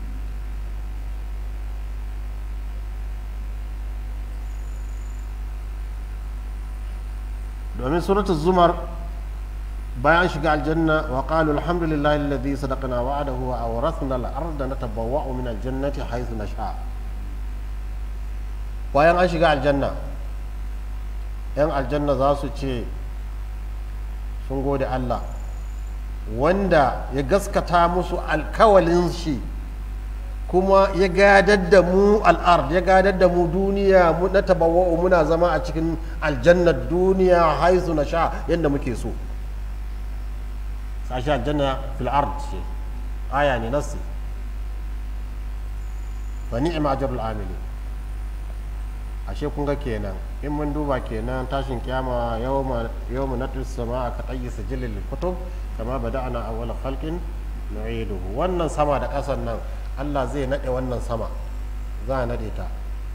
domin suratul zumar bayan shiga aljanna wa qalu alhamdulillahi alladhi sadaqana wa'adahu wa awrathna al-ardha natabawwa'u min al-jannati haythu nasha bayan an shiga aljanna yan aljanna za su ce sun gode Allah wanda ya gaskata musu alkawalin shi kuma ya gadar da mu al'ard ya gadar da mu duniya mu na tabawa'u muna zama a cikin aljannar duniya haizu na sha yadda muke so sashi aljanna fil ard ce aya ne nasi fa ni'ma ajrul amili ashe kun ga kenan in mun duba kenan tashin kiyama yawma yawma natus sama ka tayyi sijilil kutub kama bada'ana awwal khalqin nu'iduhu wannan sama da ƙasan nan Allah zai naɗe wannan sama za a naɗe ta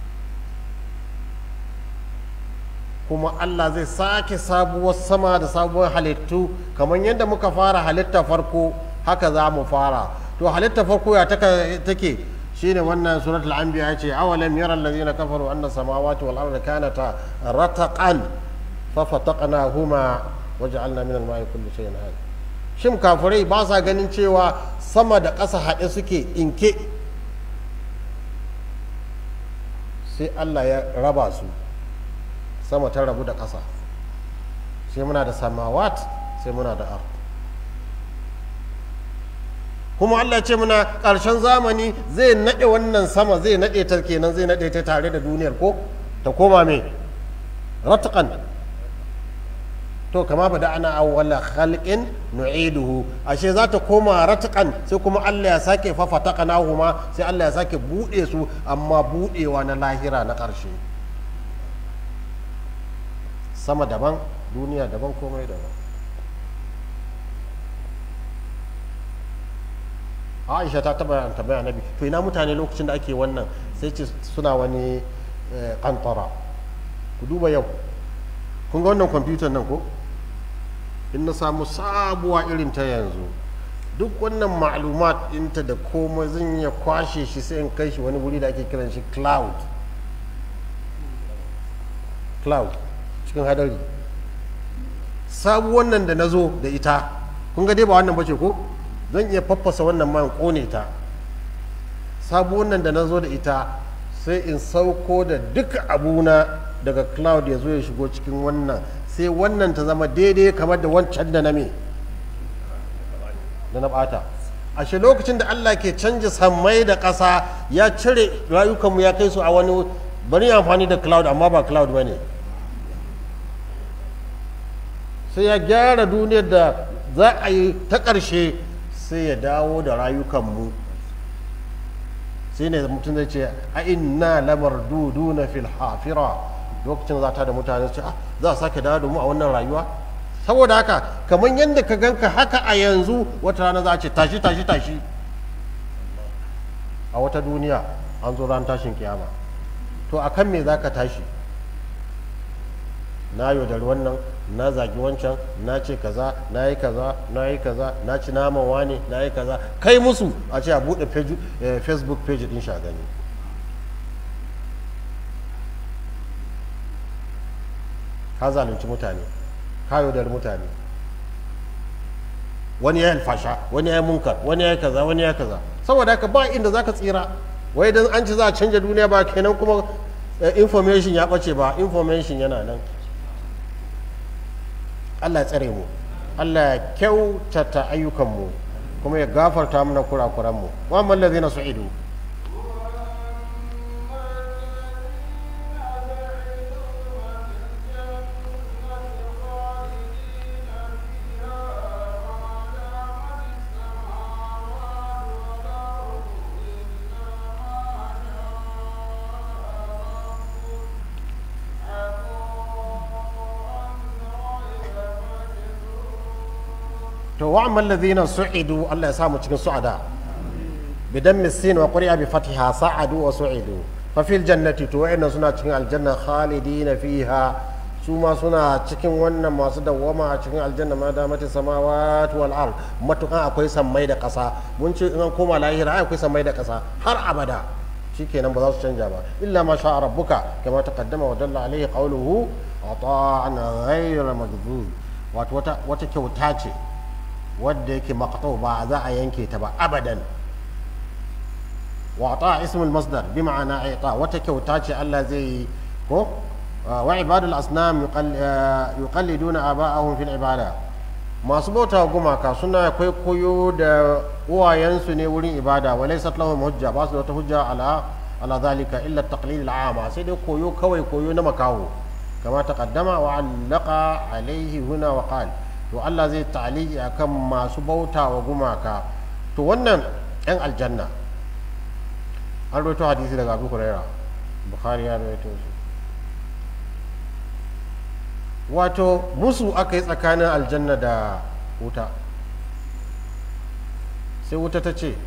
kuma Allah zai sake sabuwar sama da sabuwar halittu kamar yadda muka fara halitta farko haka za mu fara to halitta farko ya take shine wannan suratul anbiya ya ce awalam yara allazina kafaru anna samawati wal arda kanata rataqan fa fataqnahuma waja'alna min al-ma'i kulli shay'in hayy shin kafirai ba sa ganin cewa sama da ƙasa haɗe suke inke sai Allah ya raba su sama ta rabu da ƙasa sai muna da samawat sai muna da ar kuma Allah ce muna ƙarshen zamani zai naɗe wannan sama zai naɗe ta kenan zai naɗe ta tare da duniyar ko ta koma me ratakan to kama ba da ana awwala khalqin nu'iduhu ashe za ta koma ratakan sai kuma Allah ya sake fafata ma sai Allah ya sake bude su amma budewa na lahira na ƙarshe sama daban duniya daban komai daban aisha ta taba tambaya annabi to ina mutane lokacin da ake wannan sai ce suna wani kantara ku duba yau kun ga wannan kwamfutar nan ko in na samu sabuwa irin ta yanzu duk wannan ma'lumat ɗinta da komai zan iya kwashe shi sai in kai shi wani wuri da ake kiran shi cloud cloud cikin hadari sabuwan nan da na zo da ita kun ga dai ba wannan bace ko zan iya faffasa wannan man kone ta sabuwan nan da na zo da ita sai in sauko da duka abuna daga cloud ya zo ya shigo cikin wannan sai wannan ta zama daidai kamar da wancan da na me da na bata ashe lokacin da Allah ke canja sammai da ƙasa ya cire rayukanmu ya kai su a wani bari amfani da cloud amma ba cloud ba ne sai ya gyara duniyar da za a yi ta ƙarshe sai ya dawo da rayukanmu sai ne mutum zai ce a inna lamar dudu na fil hafira lokacin za ta da mutane ce za a sake dawo da mu a wannan rayuwa saboda haka kamar yadda ka ganka haka a yanzu wata rana za a ce tashi tashi tashi a wata duniya an zo ran tashin kiyama to a kan me za ka tashi na yaudari wannan na zagi wancan na ce kaza na yi kaza na yi kaza na ci naman wane na yi kaza kai musu a ce a buɗe facebook page din shagani ka zalunci mutane ka yaudari mutane wani ya yi alfasha wani ya yi munkar wani ya yi kaza wani ya yi kaza saboda haka ba inda za ka tsira wai dan an ci za a canja duniya ba kenan kuma information ya ɓace ba information yana nan Allah ya tsare mu Allah ya kyautata ayyukanmu kuma ya gafarta mana kurakuranmu wa man ladina su'idu to wa'amal ladhina su'idu Allah ya sa mu cikin su'ada bidan misin wa quri'a bi fatiha sa'adu wa su'idu fa fil jannati to wa'annan suna cikin aljanna khalidina fiha su ma suna cikin wannan masu dawwama a cikin aljanna ma da mata samawati wal ard matukan akwai sammai da ƙasa mun ce in an koma lahira ai akwai sammai da ƙasa har abada shikenan ba za su canja ba illa ma sha rabbuka kama taqaddama wa dalla alaihi qawluhu ata'an ghayra maghdhub wato wata wata kyauta ce wadda yake maqtu ba za a yanke ta ba abadan wa ta ismul masdar bi ma'ana aita wata kyauta ce Allah zai yi ko wa ibadul asnam yuqalliduna aba'ahum fil ibada masu bauta gumaka suna kwaikwayo da uwayensu ne wurin ibada wa laysat lahum hujja ba su da wata hujja ala ala zalika illa taqlid al'ama sai dai koyo kawai koyo na makaho kama taqaddama wa allaqa alaihi huna wa qala to Allah zai taliki akan masu bauta wa gumaka to wannan yan aljanna an roto hadisi daga abu huraira bukhari ya rawaito shi wato musu aka yi tsakanin aljanna da wuta sai wuta ta ce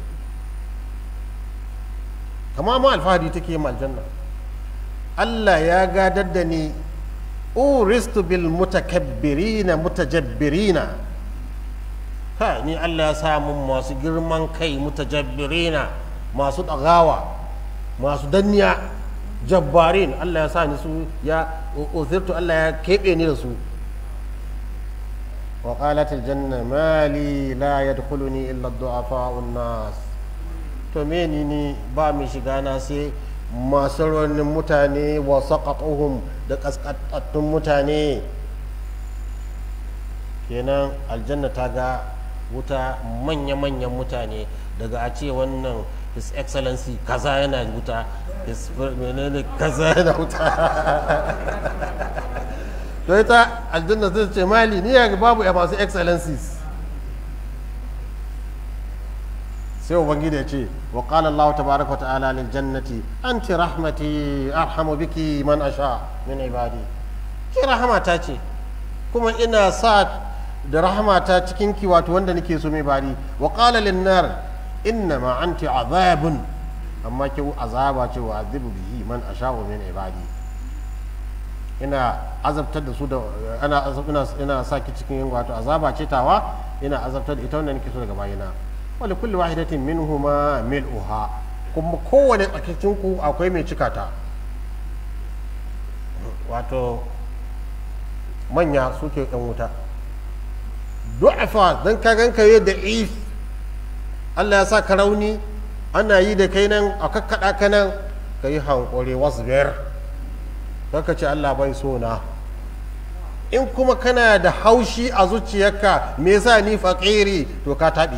kama ma alfahari take yin aljanna Allah ya gadar da ni uristu bil mutakabbirina mutajabbirina ha ni Allah ya samu masu girman kai mutajabbirina masu ɗagawa masu danniya jabbarin Allah ya sa ni su ya uzirtu Allah ya keɓe ni da su wa qalat aljanna mali la yadkhuluni illa ad-du'afa'u nas to me ni ni ba mi shiga na sai masu rawanin mutane wa saqatuhum da kaskatattun mutane kenan aljanna ta ga wuta manya-manyan mutane daga a ce wannan his excellency kaza yana wuta his menene kaza yana wuta to ita aljanna zai ce mali ni ya babu ya masu excellencies sai ubangiji ya ce wa qala Allah tabaraka wa ta'ala lil jannati anti rahmati arhamu biki man asha min ibadi ki rahmata ce kuma ina sa da rahmata cikin ki wato wanda nake so mai bari wa qala lin nar inna ma anti azabun amma ke azaba ce wa azibu bihi man asha'u min ibadi ina azabtar da su da ana ina ina saki cikin wato azaba ce tawa ina azabtar da ita wanda nake so daga bayina wali kulli wahidatin minhuma mil'uha kuma kowane tsakakin ku akwai mai cika ta wato manya suke yan wuta du'afa dan ka ganka yi da if Allah ya sa ka rauni ana yi da kai nan a kakkaɗa ka nan ka yi hankuri wasu biyar ka ce Allah bai so na in kuma kana da haushi a zuciyarka me yasa ni faƙiri to ka taɓe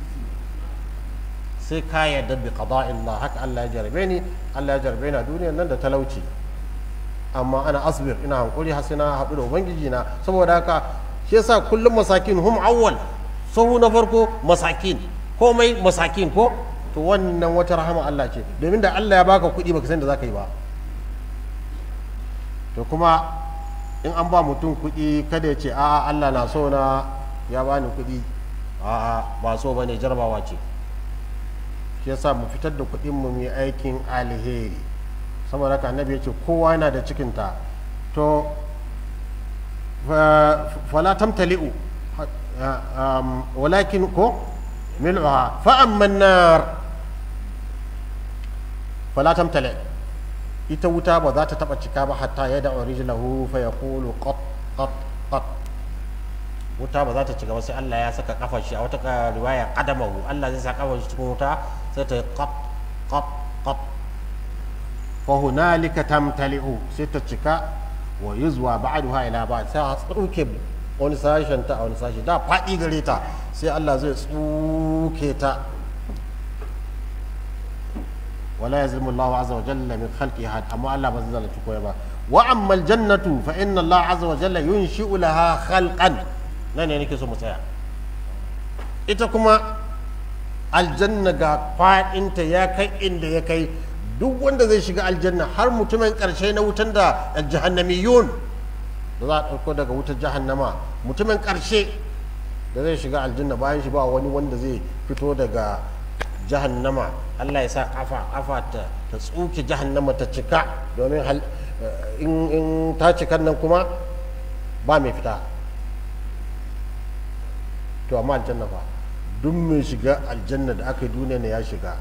sai ka yarda bi qada'illah haka Allah ya jarabe ni Allah ya jarabe ni a duniyar nan da talauci amma ana asbir ina hankuri har sai na haɗu da ubangiji na saboda haka shi yasa kullum masakin hum awwal sahu na farko masakin komai masakin ko to wannan wata rahama Allah ce domin da Allah ya baka kuɗi baka san da zaka yi ba to kuma in an ba mutum kuɗi kada ya ce a'a Allah na so na ya bani kuɗi a'a ba so bane jarabawa ce shi yasa mu fitar da kuɗin mu mu aikin alheri saboda haka annabi ya ce kowa yana da cikinta to fala tamtali'u walakin ko mil'uha fa amma nar fala tamtali ita wuta ba za ta taba cika ba hatta ya da rijlahu fa yaqulu qat qat qat wuta ba za ta cika ba sai Allah ya saka kafar shi a wata riwaya qadamahu Allah zai saka kafar shi cikin wuta sai ta qat qat qat fa hunalika tamtali'u sai ta cika wa yuzwa ba'daha ila ba'd sai a tsuke wani sashen ta a wani sashi da faɗi gare ta sai Allah zai tsuke ta wala yazlimu Allahu azza wa jalla min khalqi ahad amma Allah ba zai zalunci kowa ba wa amma aljannatu fa inna Allah azza wa jalla yunshi'u laha khalqan nan ne nake so mu tsaya ita kuma aljanna ga faɗinta ya kai inda ya kai duk wanda zai shiga aljanna har mutumin ƙarshe na wutan da jahannamiyun da za a ɗauko daga wutar jahannama mutumin ƙarshe da zai shiga aljanna bayan shi ba wani wanda zai fito daga jahannama Allah ya sa kafa kafa ta ta tsuke jahannama ta cika domin in ta cikan nan kuma ba mai fita to amma aljanna fa duk mai shiga aljanna da aka yi duniya ne ya shiga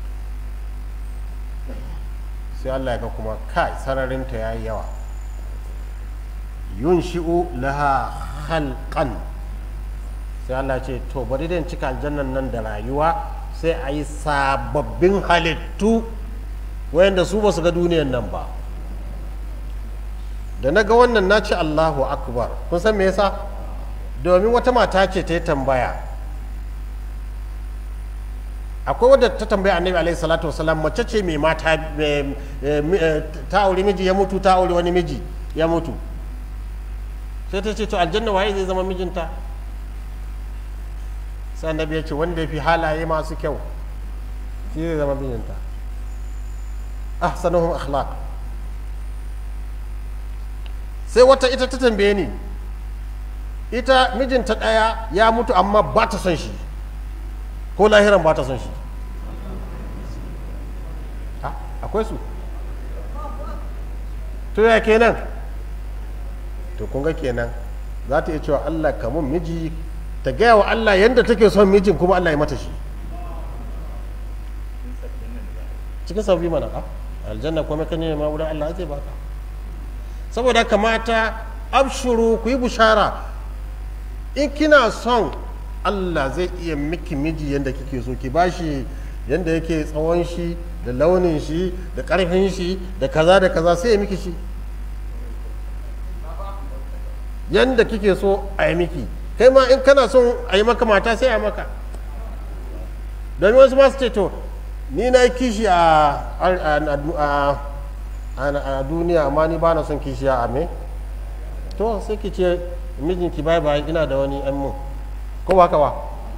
sai Allah ya ga kuma kai sararinta ya yi yawa yun shi'u laha halkan sai Allah ce to bari dan cika aljannan nan da rayuwa sai a yi sababbin halittu wayanda su ba su ga duniyan nan ba da na ga wannan na ce Allahu akbar kun san me yasa domin wata mata ce ta yi tambaya akwai wadda ta tambaya annabi alaihi salatu wasalam mace ce mai mata ta aure miji ya mutu ta aure wani miji ya mutu sai ta ce to aljanna waye zai zama mijinta sai annabi ya ce wanda ya fi halaye masu kyau shi zai zama mijinta ahsanuhum akhlaq sai wata ita ta tambaye ni ita mijinta ɗaya ya mutu amma ba ta son shi ko lahiran ba ta son shi akwai su to ya kenan to kun ga kenan za ta iya cewa Allah kamun miji ta gaya wa Allah yadda take son mijin kuma Allah ya mata shi cikin sabbi mana a aljanna kuma ka ne ma wurin Allah zai baka saboda kamata abshuru ku yi bushara in kina son Allah zai iya miki miji yadda kike so ki bashi yadda yake tsawon shi da launin shi da ƙarfin shi da kaza da kaza sai ya miki shi yadda kike so a yi miki kai ma in kana son a yi maka mata sai a maka domin wasu masu ce to ni na yi kishi a duniya amma ni ba na son kishi a me to sai ki ce mijinki bai bai ina da wani yan mun ko ba ka ba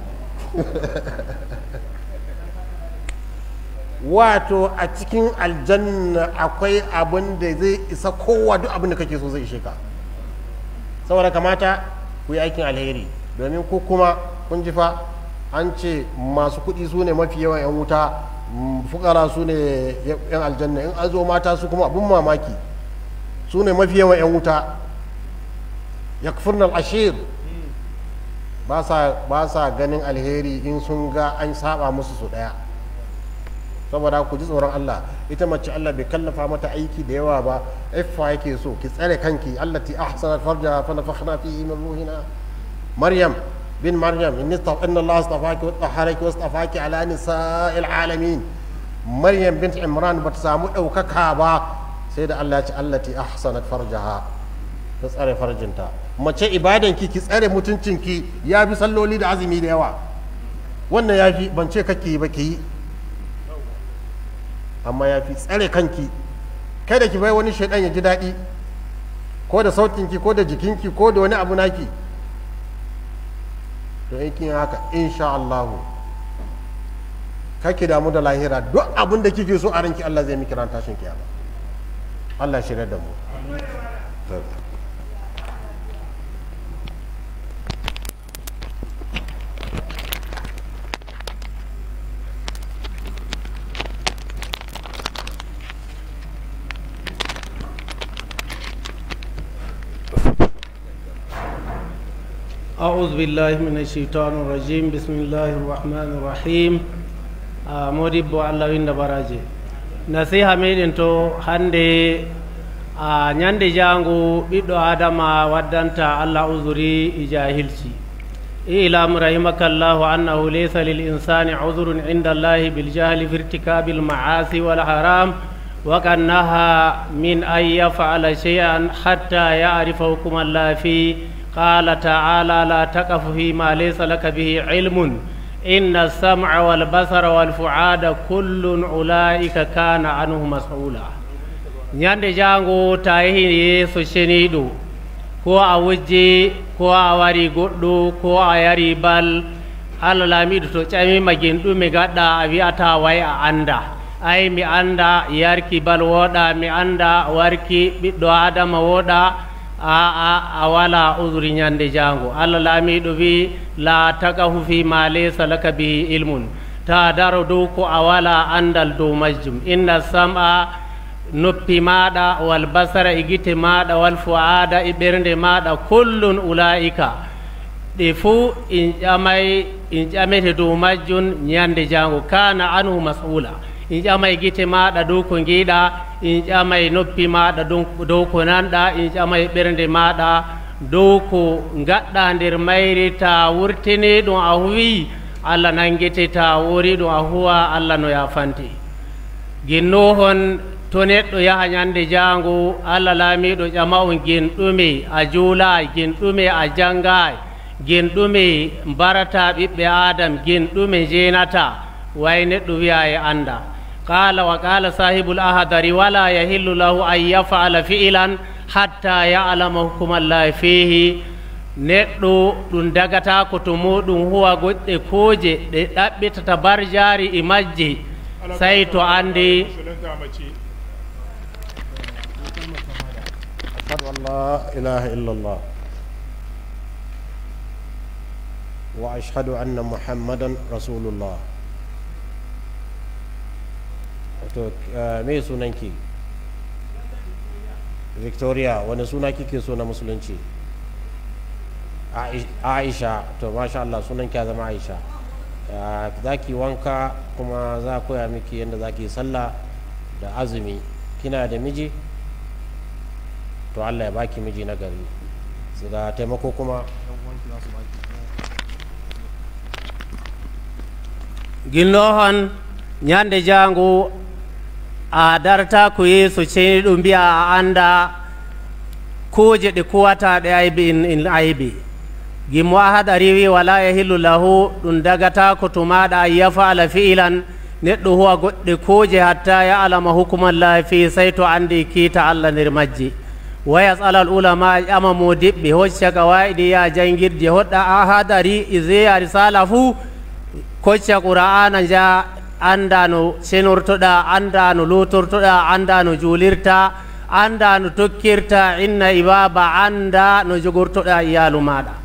wato a cikin aljanna akwai abin da zai isa kowa duk abin da kake so zai ishe ka saboda kamata ku yi aikin alheri domin ku kuma kun ji fa an ce masu kuɗi su ne mafi yawan 'yan wuta mm, fukara su ne 'yan aljanna in an zo mata su kuma abin mamaki su ne mafi yawan 'yan wuta ya ashir ba sa ba sa ganin alheri in sun ga an saba musu su ɗaya saboda ku ji tsoron Allah ita mace Allah bai kallafa mata aiki da yawa ba iffa yake so ki tsare kanki allati ahsanat farjaha fa nafakhna fihi min ruhina maryam bin maryam inni staf inna Allah astafaki wa tahharaki wa astafaki ala nisa'il alamin maryam bint imran bata samu daukaka ba sai da Allah ya ce allati ahsanat farjaha ta tsare farjinta mace ibadanki ki tsare mutuncinki ya fi salloli da azumi da yawa wannan ya fi ban ce kake yi ba ki yi amma ya fi tsare kanki kai da ki bai wani shaidan ya ji daɗi ko da sautinki ko da jikinki ko da wani abu naki to in kin haka insha Allahu kake damu da lahira duk abin da kike so a ranki Allah zai miki ran tashin kiyama Allah shirya da mu أعوذ بالله من الشيطان الرجيم بسم الله الرحمن الرحيم آه مودibbo allah winda baraje nasiha meɗen to hande a ñande jango ɓiɗɗo adama waddanta allah usuri e jahilci ilam rahimakallahu annahu laysa lil insani udhrun inda allahi biljahli fi irtikabi almaasi walharam وقد نهى من أن يفعل شيئا حتى يعرف حكم الله فيه قال تعالى لا تقف فيما ليس لك به علم إن السمع والبصر والفعاد كل أولئك كان عنه مسؤولا ñande jango ta yehi yeeso ceniɗo ko a wujji ko a wari goɗɗo ko a yari bal allah laamiɗo to ƴamima gen ɗume gaɗɗa a wi'ata way a anda ay mi anda yarki bal woɗa mi anda warki ɓiɗɗo adama woɗa aa a wala usri ñande jango allah laamiɗo wi la taqahu fi ma laysa laka bihi ilmun ta daro dow ko a wala andal dow majjum inna sam'a noppi maɗa wal basara e gite maɗa wal fuada e ɓernde maɗa kullun ulaika ɗe fuu in ƴamay in ƴamete dow majjum ñande jango kana anhu mas'ula in ƴamay gite maɗa dow ko giiɗa in ƴamay noppi maɗa dow ko nanɗa in ƴamay ɓernde maɗa dow ko gaɗɗa nder mayri ta wurtini ɗum a huwi allah nangete ta wori ɗum a huwa allah no yafante ginnohon to neɗɗo yaha ñande jango allah laamiɗo ƴama on gen ɗume a juulay gen ɗume a janggay gen ɗume mbarata ɓiɓɓe adam gen ɗume jenata way neɗɗo wiya e anda qala wa qala sahibul ahadari wala yahillu lahu an yafala fi'lan hatta ya'lama hukumallahi fihi neɗɗo ɗum dagata ko to muɗum huwa goɗɗe kooje ɗe ɗaɓɓitata barjari e majje sey to andi أشهد أن لا إله إلا الله وأشهد أن محمدا رسول الله to me sunanki victoria wani suna kike so na musulunci aisha to masha Allah sunanki ya zama aisha za ki wanka kuma za a koya miki yadda za ki sallah da azumi kina da miji to Allah ya baki miji na gari su ga taimako kuma ginnohon ñande jango a darta ko yeeso ceni ɗum mbiya a anda kuje ɗe kuwataɗe aybe in aybe gimmo ahad a riwi wala yahillu lahu ɗum dagata ko to maɗa an yafala fi'ilan neɗɗo huwa goɗɗe kuje hatta ya alama hukumallahi fi sey to andi kiita allah nder majje wa yasala al ulama ƴama mo diɓɓe hocca kawaiɗi ya jangirde hoɗɗa ahadari iseya risala fuu kocca qur'ana ja anda no senortoɗa anda no lotortoɗa anda no julirta anda no tokkirta inna ibaba anda no jogortoɗa iyalu maɗa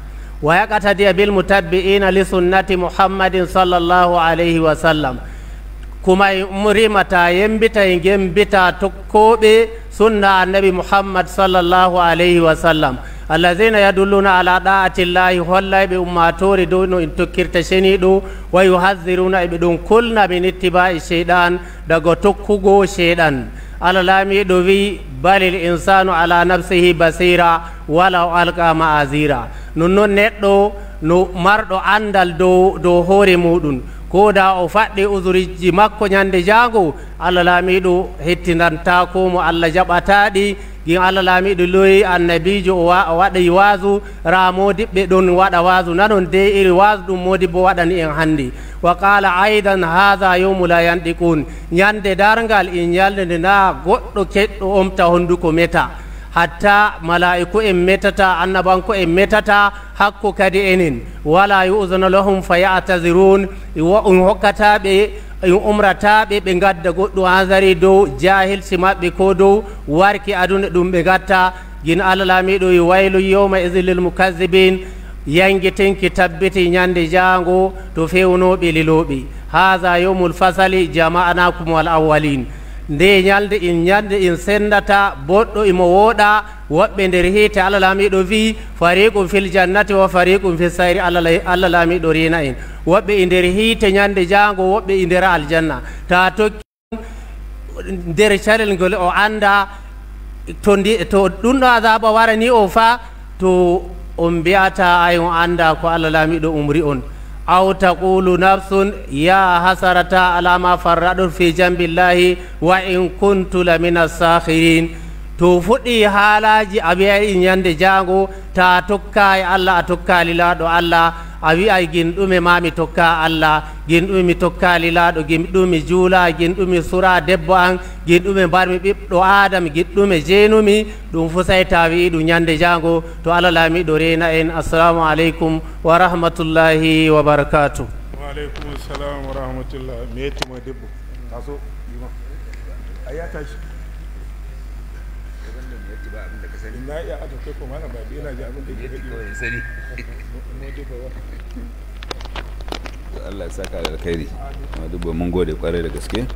ويقتدي بالمتبعين لسنة محمد صلى الله عليه وسلم كما مريمتا ينبتا ينبتا تكوبي سنة النبي محمد صلى الله عليه وسلم الذين يدلون على طاعة الله والله بأماتور دون إن تكرت شنيدو ويحذرون بدون كلنا من اتباع الشيطان دغو تكوغو شيطان على لامي دوي بل الإنسان على نفسه بصيرا ولو ألقى معاذيرا نونو نتو no marɗo andal dow dow hoore muɗum ko da o faɗɗi usuriji makko ñande jango allah laamiɗo hettinantako mo allah jaɓataɗi gin allah laamiɗo loyi annabijo o waɗa wasu ramodiɓɓe ɗon waɗa wasu nanon de iri wasu ɗum modi bo waɗani en hannde wa qala aidan hatha yawmu la yandiqun ñande dargal in yalde na goɗɗo keɗɗo omta honduko meta hatta mala'iku en metata annabanko en metata hakko kadi enen wala yu'zanu lahum fayatazirun in hokkataɓe in umrataɓe ɓe gadda goɗɗum hasari dow jahilsi maɓɓe ko dow warki aduna ɗum ɓe gatta gin allah laamiɗo i waylu yawma idin lil mukazzibin yanguetenki tabbiti ñande jango to fewnoɓe liloɓe haha yawmul fasali jama'anakum wal awwalin nde ñalde in ñalde in sendata boɗɗo imo wooɗa woɓɓe nder hiite allah laamiɗo wi fariqum fil jannati wa fariqum fi sayri allah laamiɗo rina en woɓɓe e nder hiite ñande jango woɓɓe e nder aljanna ta tokki nder calel ngol o anda to to ɗum ɗo azaba warani o fa to on mbiyata ay on anda ko allah laamiɗo umri on aw taqulu nafsun ya hasarata ala ma farraɗon fi jambillahi wa in kuntu la min assakhirin to fuɗɗi haalaji a wi'ay ñande jango ta tokka e allah a tokka lilaɗo allah a wi'ay gin ɗume ma mi tokka allah gin ɗume mi tokka lilaɗo gin ɗum mi juula gin ɗum mi sura debbo an gin ɗume mbarmi ɓiɓɗo adama gin ɗume jeenumi ɗum fu say ta wi'i ɗum ñande jango to allah laamiɗo rena en assalamu aleykum wa rahmatullahi wa barakatuh وعليكم السلام ورحمة الله ميتي ما دبو تاسو يما أيا تاشي ina iya aka kai kuma na babi ina ji abin da ke gaɗi sani Allah ya saka da alkhairi ma duba mun gode kwarai da gaske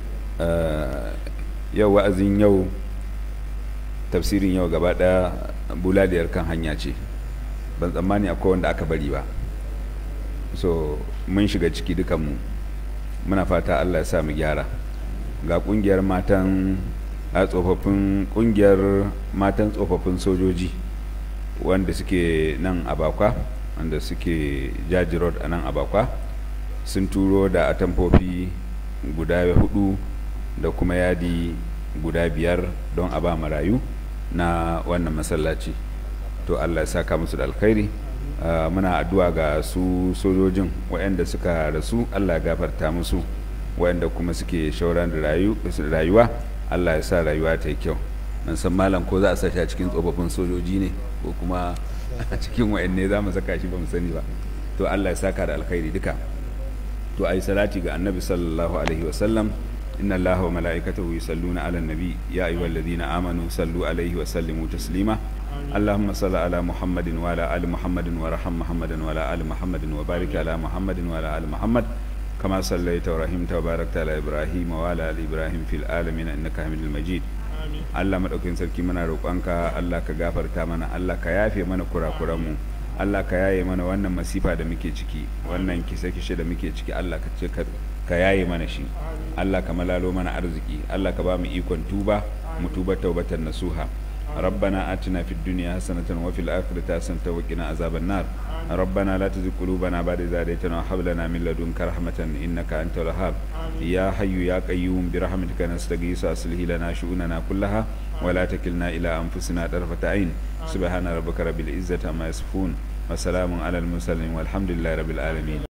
yau wa'azin yau tafsirin yau gaba daya buladiyar kan hanya ce ban tsammani akwai wanda aka bari ba so mun shiga ciki dukanmu muna fata Allah ya sa mu gyara ga kungiyar matan a tsofaffin kungiyar matan tsofaffin sojoji wanda suke nan abakwa wanda suke jaji road a nan abakwa sun turo da atamfofi guda hudu da kuma yadi guda biyar don a ba marayu na wannan masallaci to allah ya saka musu da alkhairi uh, muna addu'a ga su sojojin waɗanda suka rasu allah ya gafarta musu waɗanda kuma suke shauran da rayuwa allah ya sa rayuwa ta yi kyau nan san malam ko za a sashi a cikin tsofaffin sojoji ne ko kuma a cikin waɗanne za mu saka shi ba mu sani ba to allah ya saka da alkhairi duka to ai salati ga annabi sallallahu alaihi wasallam inna allaha wa mala'ikatahu yusalluna ala nabi ya ayyuhalladhina amanu sallu alaihi wa sallimu taslima اللهم صل على محمد وعلى ال محمد وارحم محمدا وعلى ال محمد وبارك على محمد وعلى ال محمد كما صليت ورحمت وباركت على ابراهيم وعلى ال ابراهيم في العالمين انك حميد مجيد Allah maɗaukin sarki muna roƙonka Allah ka gafarta mana Allah ka yafe mana kurakuranmu Allah ka yaye mana wannan masifa da muke ciki wannan kise-kishe da muke ciki Allah ka ce ka yaye mana shi Allah ka malalo mana arziki Allah ka ba mu ikon tuba mu tuba taubatan nasuha ربنا آتنا في الدنيا حسنة وفي الآخرة حسنة وقنا عذاب النار ربنا لا تزغ قلوبنا بعد إذ هديتنا وهب لنا من لدنك رحمة إنك أنت الوهاب يا حي يا قيوم برحمتك نستغيث أصلح لنا شؤوننا كلها ولا تكلنا إلى أنفسنا طرفة عين سبحان ربك رب العزة عما يصفون وسلام على المرسلين والحمد لله رب العالمين